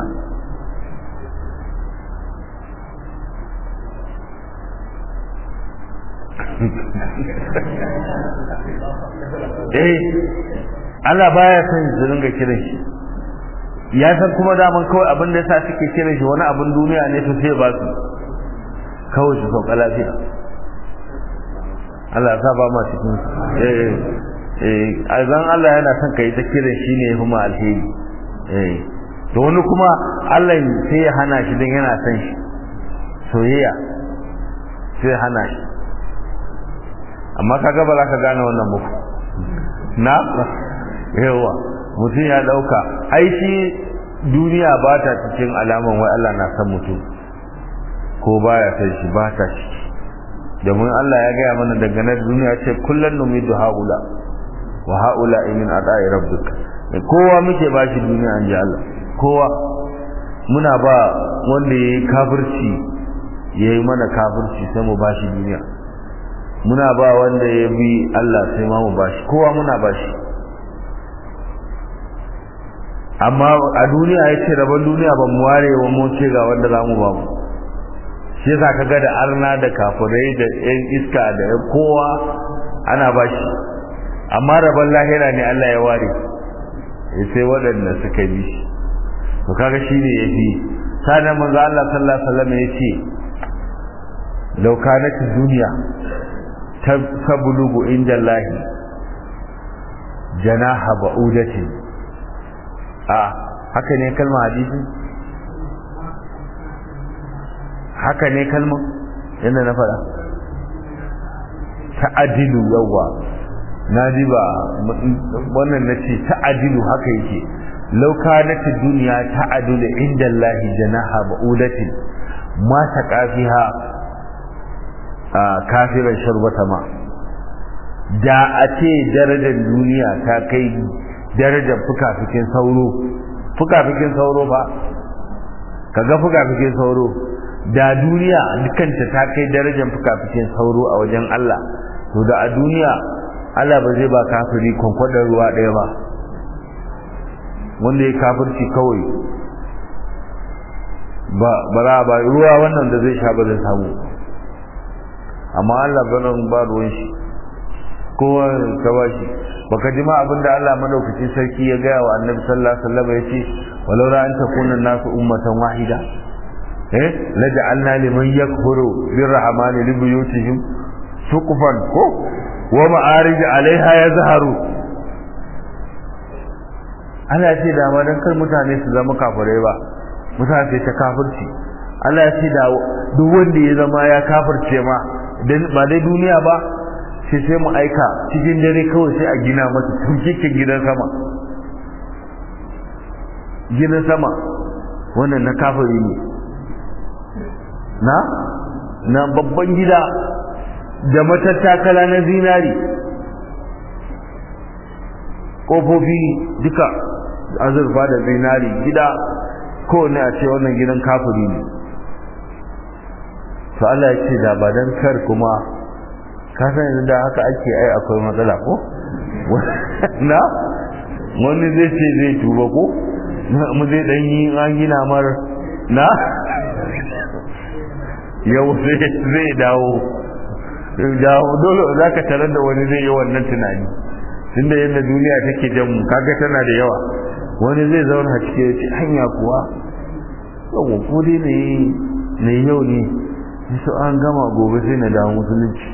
eh Allah baya son su ringa kiran shi ya san kuma daman kawai abin da yasa suke kiran shi wani abin duniya ne to sai ba su kawai su sauka lafiya Allah ya ba ma cikin eh eh azan Allah yana son kai ta kiran shi ne kuma alheri eh to wani kuma Allah sai ya hana shi dan yana son shi soyayya sai ya hana shi amma kaga ba za ka gane wannan muku na yawa mutum ya dauka ai shi duniya ba ta cikin alaman wai Allah na san mutum ko baya san shi ba ta ciki domin Allah ya gaya mana daga nan duniya ce kullun numidu haula wa haula min adai rabbika kowa muke ba shi duniya an ji Allah kowa muna ba wanda yayi kafirci yayi mana kafirci sai mu ba shi duniya muna ba wanda ya bi Allah sai ma mu ba shi kowa muna ba shi amma a duniya ya ce rabon duniya ban mu ware wa mu ce ga wanda za mu ba mu shi yasa ka ga da arna da kafirai da yan iska da yan kowa ana ba shi amma rabon lahira ne Allah ya ware ya sai waɗanda suka bi shi to kaga shi ne ya fi sanan manzo Allah sallallahu alaihi wasallam ya ce law kanat dunya tablugu inda Allah janaha ba'udatin a haka ne kalmar hadisi haka ne kalmar yadda na faɗa ta'adilu yawa na ji ba wannan na ce ta'adilu haka yake lauka na ta duniya ta'adilu inda Allah janaha ba'udatin ma ta kafiha a kafiran sharbata ma da a ce darajar duniya ta kai darajar fukafikin sauro fukafikin sauro ba kaga fukafikin sauro da duniya dukanta ta kai darajar fukafikin sauro a wajen Allah to da a duniya Allah ba zai ba kafiri kwankwadar ruwa ɗaya ba wanda ya kafirci kawai ba bara ba ruwa wannan da zai sha ba zai samu amma Allah banan ba ruwan shi kowa ka ba shi baka ji ma abinda Allah madaukakin sarki ya gaya wa Annabi sallallahu alaihi wasallam yace walau la an takuna nasu ummatan wahida eh laj'alna liman yakfuru birrahmani li buyutihim suqfan ko wa ma'arij alaiha yazharu Allah ya ce da ma dan kar mutane su zama kafirai ba mutane ta kafirci Allah ya ce da duk wanda ya zama ya kafirce ma ba dai duniya ba sai sai mu aika cikin dare kawai sai a gina masa turkikin gidan sama gidan sama wannan na kafiri ne na na babban gida da matattakala na zinari ƙofofi duka azurfa da zinari gida kowane a ce wannan gidan kafiri ne to Allah ya ce da ba dan kar kuma ka san yanzu da haka ake ai akwai matsala ko na wani zai ce zai tuba ko mu zai dan yi an gina mar na yau zai dawo dawo dole za ka tarar da wani zai yi wannan tunani tunda yadda duniya take jan mu kaga tana da yawa wani zai zauna cike ya ce hanya kuwa yau ko dai ne yau ne su an gama gobe sai na dawo musulunci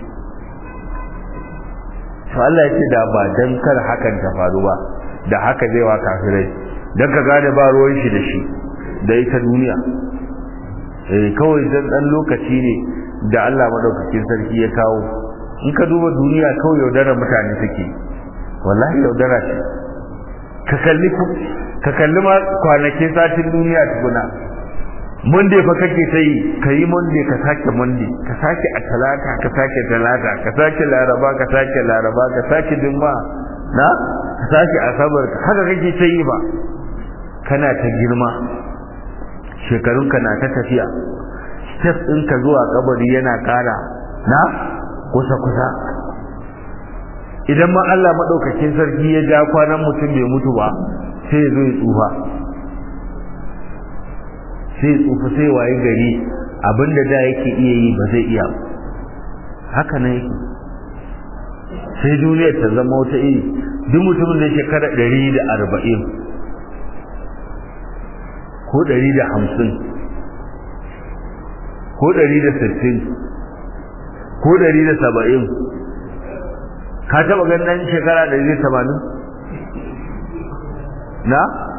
to Allah ya ce da ba dan kar hakan ta faru ba da haka zai wa kafirai don ka gane ba ruwan shi da shi da ita duniya eh kawai dan dan lokaci ne da Allah madaukakin sarki ya kawo in ka duba duniya kawai yaudara mutane take wallahi yaudara ce ka kalli ka kalli ma kwanakin satin duniya tukuna monday fa kake ta yi ka yi monday ka sake monday ka sake a talata ka sake talata ka sake laraba ka sake laraba ka sake juma na ka sake asabar haka kake ta yi ba kana ta girma shekarunka na ta tafiya step ɗinka zuwa kabari yana ƙara na kusa-kusa idan ma Allah maɗaukakin sarki ya ja kwanan mutum bai mutu ba sai ya zo ya tsufa sai tsufa sai waye gari abinda da yake iya yi ba zai iya haka nan yake sai duniyar ta zama wata iri duk mutumin da shekara ɗari da arba'in ko ɗari da hamsin ko ɗari da sittin ko ɗari da saba'in ka taɓa ganin shekara ɗari da tamanin na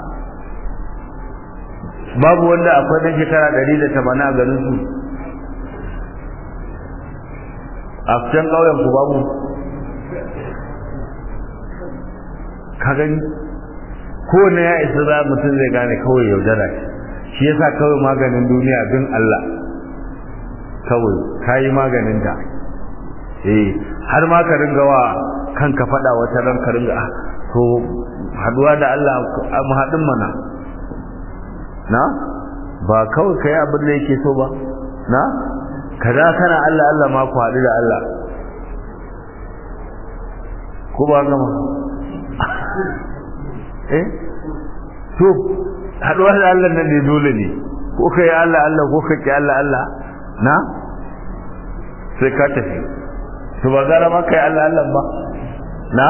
babu wanda akwai ɗan shekara ɗari da tamanin a garin su a can ƙauyen ku babu ka gani kowane ya isa za mutum zai gane kawai yaudara shi yasa kawai maganin duniya bin Allah kawai ka yi maganin ta eh har ma ka ringa wa kanka faɗa wata ran ka ringa to haduwa da Allah mu haɗin mana na ba kawai kai abin da yake so ba na kaza kana Allah Allah ma ku haɗu da Allah ko ba gama eh to haɗuwa da Allah nan ne dole ne ko kai Allah Allah ko kai Allah Allah na sai ka tafi to ba gara ma kai Allah Allah ba na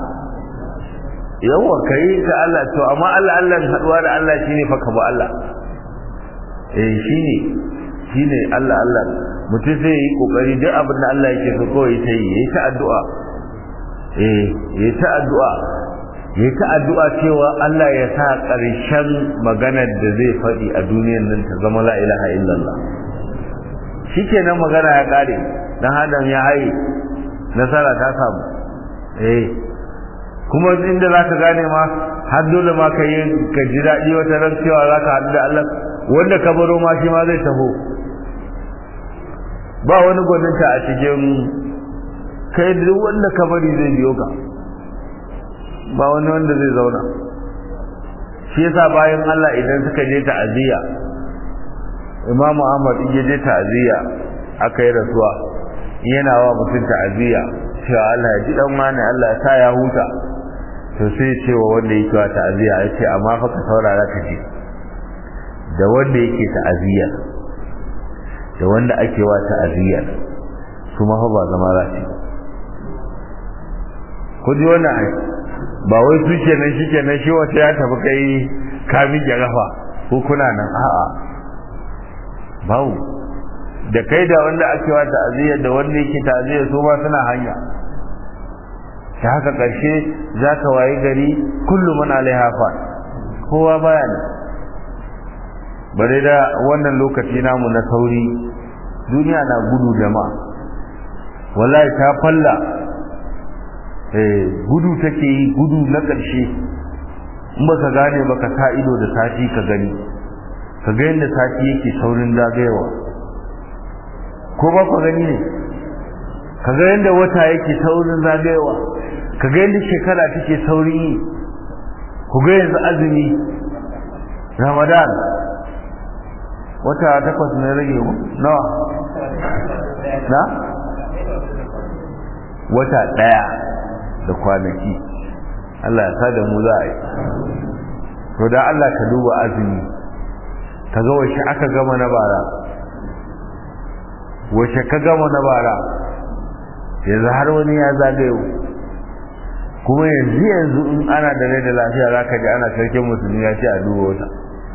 yawa kai ka Allah to amma Allah Allah haduwa da Allah shine fa ka ba Allah eh shine shine Allah Allah mutum zai yi kokari duk abin da Allah yake so kawai sai yi yayi ta addu'a eh yayi ta addu'a yayi ta addu'a cewa Allah ya sa ƙarshen maganar da zai faɗi a duniyar nan ta zama la ilaha illallah shikenan magana ya kare dan adam ya haye nasara ta samu eh kuma inda za ka gane ma har dole ma ka yi ka ji daɗi wata ran cewa za ka haɗu da Allah wanda ka baro ma shi ma zai taho ba wani gwaninta a cikin kai duk wanda ka bari zai biyo ka ba wani wanda zai zauna shi yasa bayan Allah idan suka je ta'aziyya Imam Ahmad in je ta'aziyya aka yi rasuwa yana wa mutum ta'aziyya cewa Allah ya ji dan wani Allah ya sa ya huta to sai ce wa wanda yake wa ta'aziyya ya ce amma fa ka saurara ka ji da wanda yake ta'aziyya da wanda ake wa ta'aziyya su ma fa ba zama za su ku ji wannan ai ba wai su kenan shi kenan shi wata ya tafi kai ka miƙe rafa ko kuna nan a'a bawu da kai da wanda ake wa ta'aziyya da wanda yake ta'aziyya su ma suna hanya ta haka ƙarshe za ka wayi gari kullum man alaiha fa kowa baya ne bare da wannan lokaci namu na sauri duniya na gudu jama'a wallahi ta falla eh gudu take yi gudu na ƙarshe in ba ka gane ba ka sa ido da sati ka gani ka ga yadda sati yake saurin zagayewa ko ba ku gani ne ka ga yadda wata yake saurin zagayewa ka ga yadda shekara take saurin yi ku ga yanzu azumi ramadan wata takwas ne rage mu nawa na wata daya da kwanaki Allah ya sa da mu za a yi to da Allah ka duba azumi ka ga wace aka gama na bara wace ka gama na bara yanzu har wani ya zagayo kuma yanzu yanzu in ana da rai da lafiya za ka ji ana sarkin musulmi ya ce a duba wata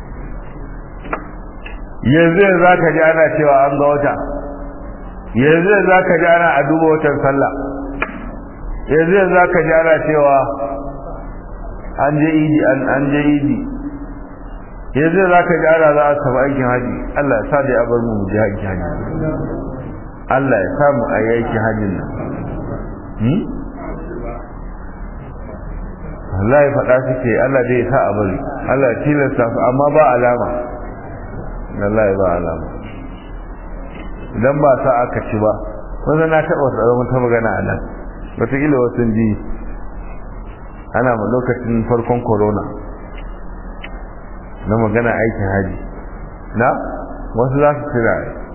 yanzu yanzu za ka ji ana cewa an ga wata yanzu yanzu za ka ji ana a duba watan sallah yanzu yanzu za ka ji ana cewa an je idi an je idi yanzu za ka ji ana za a taɓa aikin haji Allah ya sa da ya bar mu mu je aikin haji Allah ya sa mu a yi aikin hajin nan Allah ya faɗa suke Allah dai ya sa a bari Allah ya tilasta su amma ba alama Allah ya ba alama idan ba sa aka ci ba wanda na taɓa tsaron ta magana a nan wataƙila wasu ji ana ma lokacin farkon corona na magana aikin haji na wasu za su tira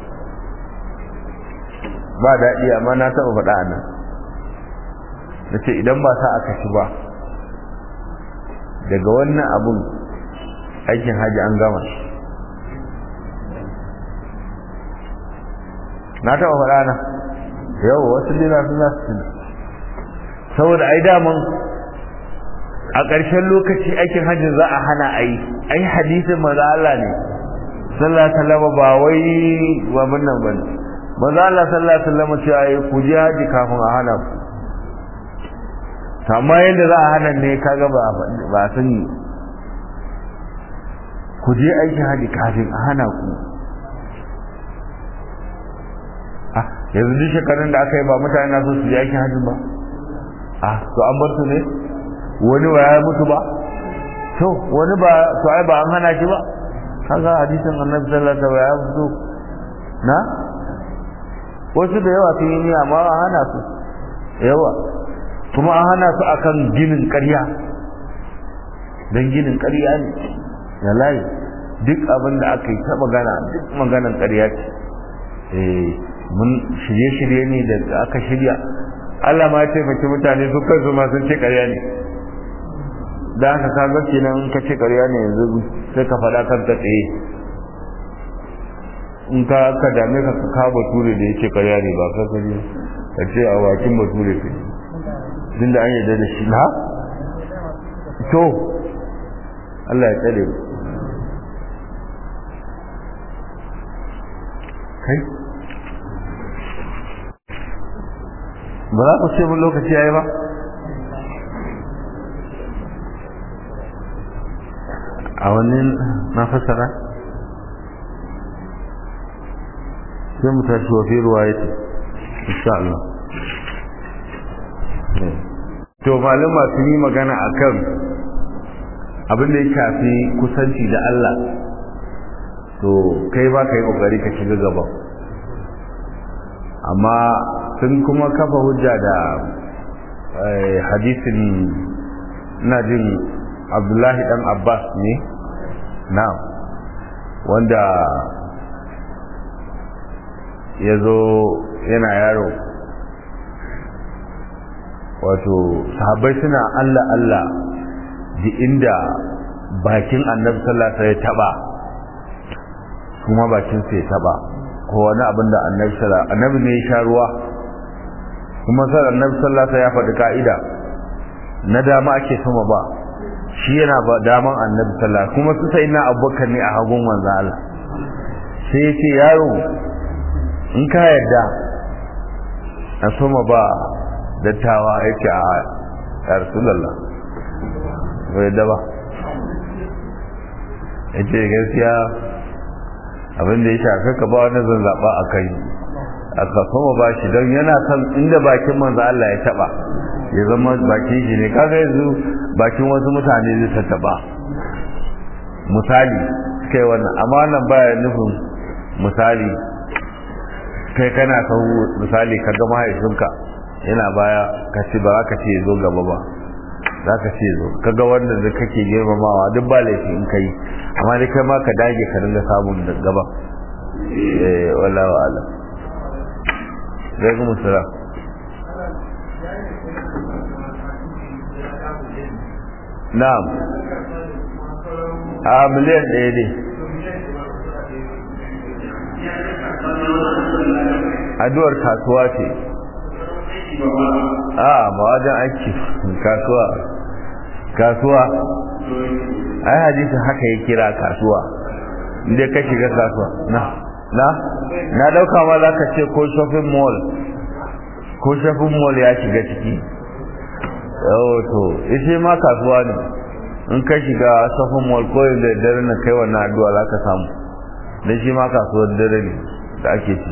ba daɗi amma na taɓa faɗa a nan na ce idan ba sa aka ci ba daga wannan abun aikin haji an gama na taɓa faɗa na yau wasu lina suna su saboda ai daman a ƙarshen lokaci aikin hajji za a hana a yi ai hadisin maza Allah ne sallallahu alaihi wasallam ba wai wa munnan bane maza Allah sallallahu alaihi wasallam cewa ai ku je haji kafin a hana ku amma yadda za a hana ne kaga ba ba sani ku je aikin haji kafin a hana ku ah yanzu duk shekarun da aka yi ba mutane na so su je aikin hajji ba ah to an bar su ne wani ba ya mutu ba to wani ba to ai ba an hana shi ba kaga hadisin annabi sallallahu alaihi wasallam ya fito na wasu da yawa sun yi niyya amma an hana su yawa kuma an hana su akan ginin ƙarya dan ginin ƙarya ne ya layi duk abin da aka yi ta magana duk maganan ƙarya ce eh mun shirye-shirye ne da aka shirya Allah ma ya taimaki mutane su kansu ma sun ce ƙarya ne da haka ka ga kenan in ka ce ƙarya ne yanzu sai ka faɗa kan ta tsaye in ka ka dame ka ka kawo bature da yake ƙarya ne ba ka gani ka ce a bakin bature ka din da an yarda da shi na to Allah ya tsare kai ba za ku ce mun lokaci yayi ba a wannan na fasara sai mu tashi wa fi ruwa yake insha Allah to malama sun yi magana akan abin da ya shafi kusanci da Allah to kai ba ka yi kokari ka shiga gaba amma sun kuma kafa hujja da hadisin na jin abdullahi dan abbas ne na wanda ya zo yana yaro wato sahabbai suna allah allah da inda bakin annabi sallallahu ya taba kuma bakin sai taba ko wani abin da annabi sallallahu annabi ne ya sha ruwa kuma sai annabi sallallahu ya faɗi ka'ida na dama ake sama ba shi yana ba daman annabi sallallahu kuma su sai na abubakar ne a hagun manzo Allah sai ya ce yaro in ka yarda a sama ba dattawa yake a ya rasulullah bai da ba yace gaskiya abin da ya shafi ka ba wani zan zaɓa a kai a kafama ba shi don yana kan inda bakin manzo Allah ya taɓa ya zama bakin shi ne kaga yanzu bakin wasu mutane zai ta taɓa misali kai wannan amma nan baya nufin misali kai kana son misali ka ga mahaifinka yana baya ka ce ba za ka ce zo gaba ba za ka ce zo ka ga wanda da kake girmamawa duk ba laifi in kai amma dai kai ma ka dage ka dinga samun da gaba eh wala wala zai kuma sura na'am a miliyan ɗaya ne addu'ar kasuwa ce a ma wajen aiki kasuwa kasuwa ai hadisi haka ya kira kasuwa inda ka shiga kasuwa na na na dauka ma za ka ce ko shopping mall ko shopping mall ya shiga ciki yau to ishe ma kasuwa ne in ka shiga safin walkoyin da dare na kai wannan addu'a za ka samu don shi ma kasuwar dare ne da ake ci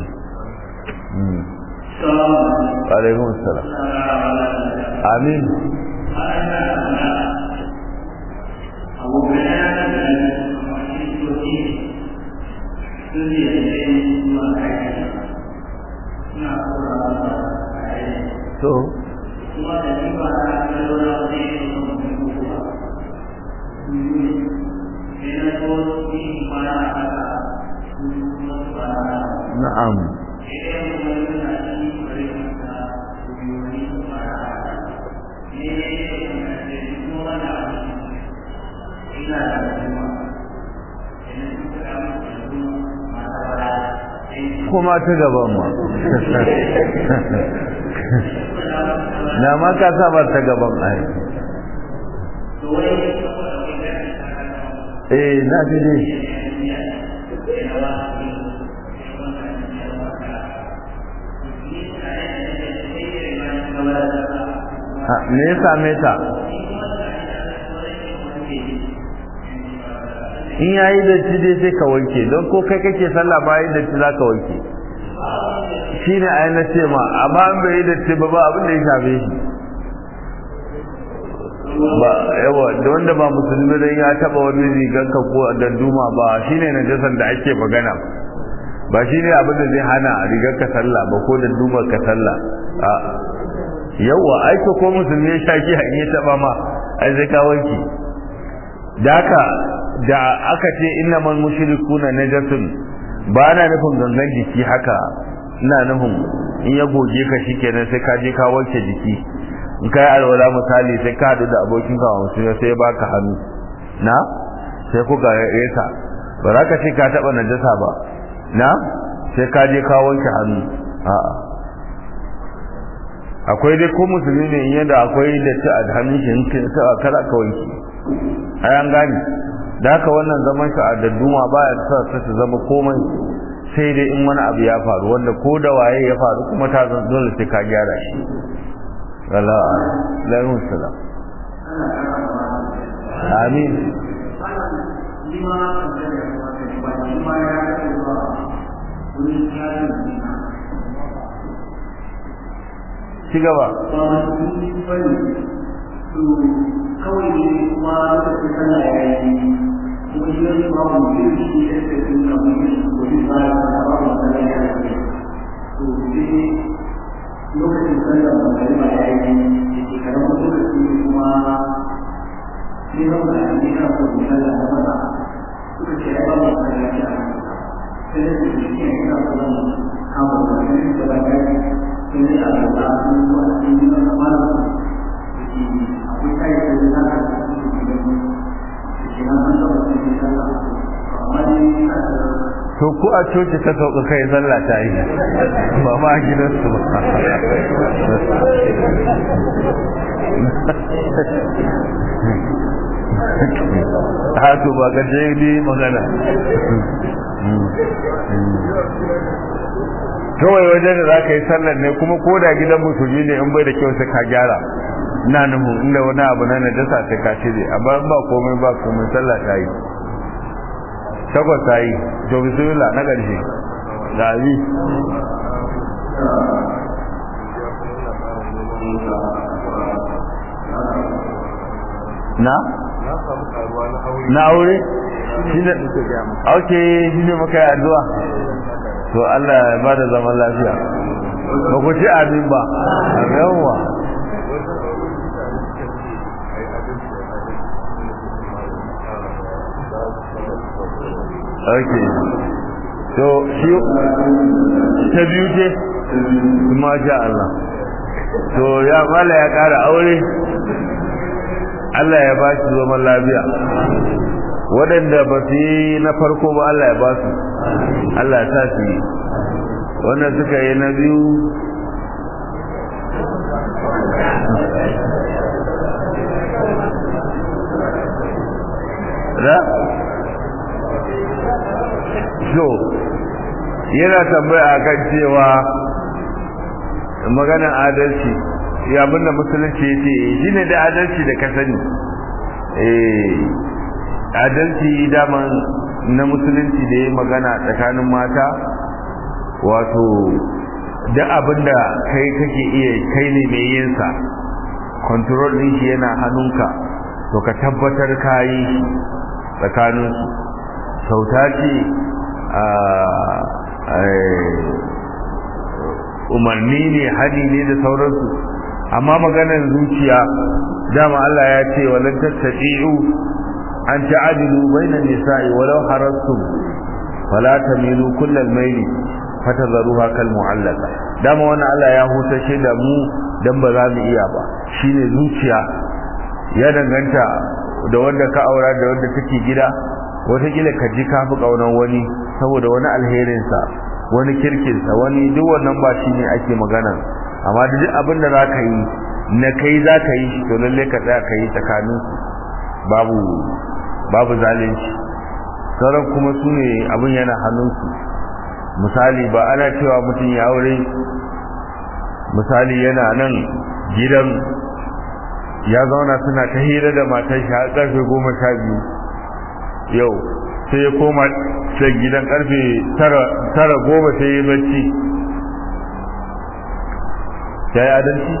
alaikun salam amin to na'am kuma ta gaban ma na ma ka saba ta gaban ai eh na ji ne me ya same ta in yayi da ci dai sai ka wanke don ko kai kake sallah bayan da ci za ka wanke shine ai na ce ma amma an bai da ci ba ba abin da ya shafe shi ba yawa da wanda ba musulmi dan ya taba wani rigar ka ko da duma ba shine najasan da ake magana ba shine abin da zai hana rigar ka sallah ba ko da duma ka sallah a yawa aiko ko musulmi ya shaki in ya taba ma ai zai ka wanki da haka da aka ce innamal mushrikuna najasun ba na nufin gangan jiki haka ina nufin in ya goge ka shikenan sai ka je ka wanke jiki in kai alwala misali sai ka hadu da abokin ka musulmi sai ya baka hannu na sai ku ga yesa ba za ka ce ka taba najasa ba na sai ka je ka wanke hannu a'a akwai dai ko musulmi ne in yadda akwai da ci a hannun shi in sai kada ka wanke ai an gane da haka wannan zaman shi a dadduma baya sa ta su zama komai sai dai in wani abu ya faru wanda ko da waye ya faru kuma ta zan dole sai ka gyara shi Allah alaihi salam amin ci gaba kawai ne kuma lokacin sallah ya yi kuma shi wani ba mu yi shi da ke sun da mu yi ko shi ba ya ba ba mu sallah ya yi to sai lokacin sallah ba kai ba ya yi da ke karamin lokaci ne kuma sai ba mu da ne kan ko sallah da ba suka ce ai ba mu sallah ya yi sai da su shi ne kan ko mu kama da ne da ba ya yi sai da Allah ya yi wa cikin wannan akwai kayan da za ka to ku a coci ka sauka kai sallah ta yi ba ma a gidansu ba haka ba ka je ni magana kawai wajen da za ka yi sallar ne kuma ko da gidan musulmi ne in bai da kyau sai ka gyara na nuhu inda wani abu na najasa sai ka cire amma in ba komai ba komai sallah ta yi takwas ta yi to bismillah na ƙarshe da abi na na aure shi ne auke shi ne maka yi addu'a to Allah ya ba da zaman lafiya ba ku ci abin ba yawwa ok to shi ta biyu ce masha Allah to ya mala ya kara aure Allah ya ba shi zaman lafiya waɗanda ba su yi na farko ba Allah ya ba su Allah ya sa su yi wanda suka yi na biyu da so yana tambaya kan cewa maganar adalci ya abinda musulunci ya ce shi ne da adalci da ka sani eh adalci daman na musulunci da ya magana tsakanin mata wato duk abinda kai kake iya kai ne mai yin sa control din shi yana hannunka to ka tabbatar ka yi shi tsakanin su sauta ce umarni ne hadi ne da sauransu amma maganar zuciya dama Allah ya ce walan tattabi'u an ta'adilu bainan nisa'i walau harastum fala tamilu kullal mayli fatadharuha kal mu'allaqa dama wannan Allah ya hutashe da mu dan ba za mu iya ba shine zuciya ya danganta da wanda ka aura da wanda take gida wataƙila ka ji ka fi ƙaunar wani saboda wani alherinsa wani kirkinsa wani duk wannan ba shi ne ake magana amma duk abin da za ka yi na kai za ka yi to lalle ka tsaya ka yi tsakanin babu babu zalunci sauran kuma su ne abin yana hannunsu misali ba ana cewa mutum ya aure misali yana nan gidan ya zauna suna ta hira da matar shi har karfe goma sha biyu yau sai ya koma sai gidan karfe tara goma sai ya bacci ya yi adalci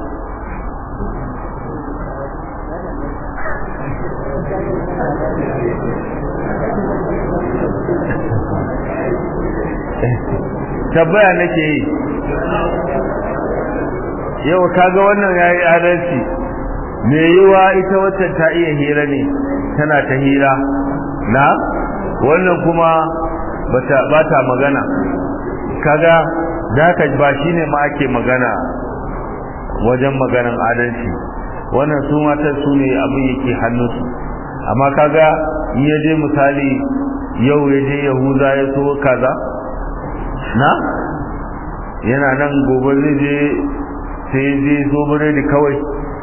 tabbaya nake yi yau kaga wannan ya yi adalci me yiwa ita wacce ta iya hira ne tana ta hira na wannan kuma ba ta magana kaga da ka ba shi ne ma ake magana wajen maganan adalci wannan su matan su ne abin yake hannunsu amma kaga in ya je misali yau ya je yahuza ya so kaza na yana nan gobe zai je sai je so biredi kawai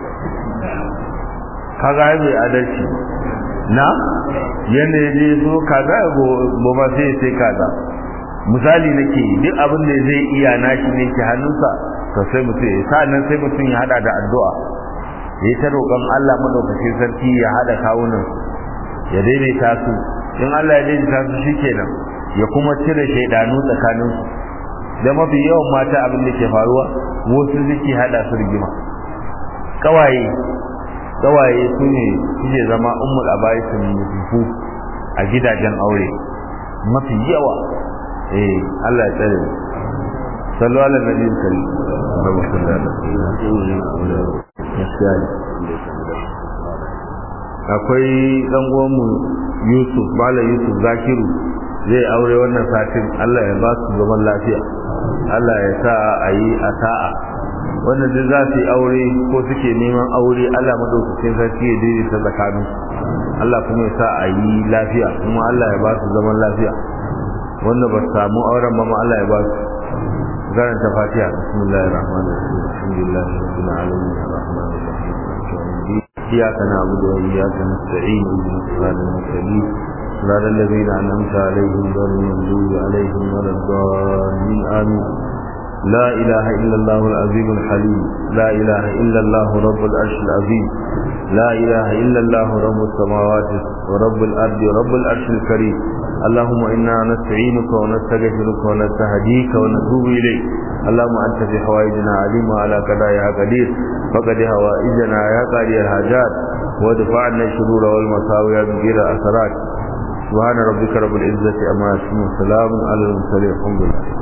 kaga ya bai adalci na yanda ya je so kaza gobe sai sai kaza misali nake duk abin da zai iya nashi ne ke hannunsa to sai mutum ya sa'annan sai mutum ya hada da addu'a ya yi ta roƙon Allah madaukakin sarki ya hada kawunan ya daidaita su in Allah ya daidaita su shikenan ya kuma cire shaidanu tsakanin su da mafi yawan mata abin da ke faruwa wasu suke hada su rigima kawaye kawaye su ne suke zama ummul abaisin mutufu a gidajen aure mafi yawa eh Allah ya tsare sallu ala nabi sallallahu alaihi wasallam akwai dan uwanmu Yusuf Bala Yusuf Zakiru zai aure wannan satin Allah ya ba su zaman lafiya Allah ya sa a yi a sa'a wanda duk za su yi aure ko suke neman aure Allah madaukakin sarki ya daidaita tsakanin Allah kuma ya sa a yi lafiya kuma Allah ya ba su zaman lafiya wanda ba su samu auren ba ma Allah ya ba su karanta fatiha bismillahir rahmanir rahim alhamdulillahi rabbil alamin arrahmanir rahim إياك نعبد وإياك نستعين اهدنا الصراط المستقيم صراط الذين أنعمت عليهم غير المغضوب عليهم ولا الضالين آمين لا إله إلا الله العظيم الحليم لا إله إلا الله رب العرش العظيم لا إله إلا الله رب السماوات ورب الأرض ورب العرش الكريم اللهم إنا نستعينك ونستغفرك ونستهديك ونتوب إليك اللهم أنت في حوائجنا عليم وعلى قضاياها قدير فقد حوائجنا يا قاضي الحاجات ودفع عنا الشرور والمساوي بغير أثرات سبحان ربك رب العزة أما يصفون وسلام على المرسلين الحمد لله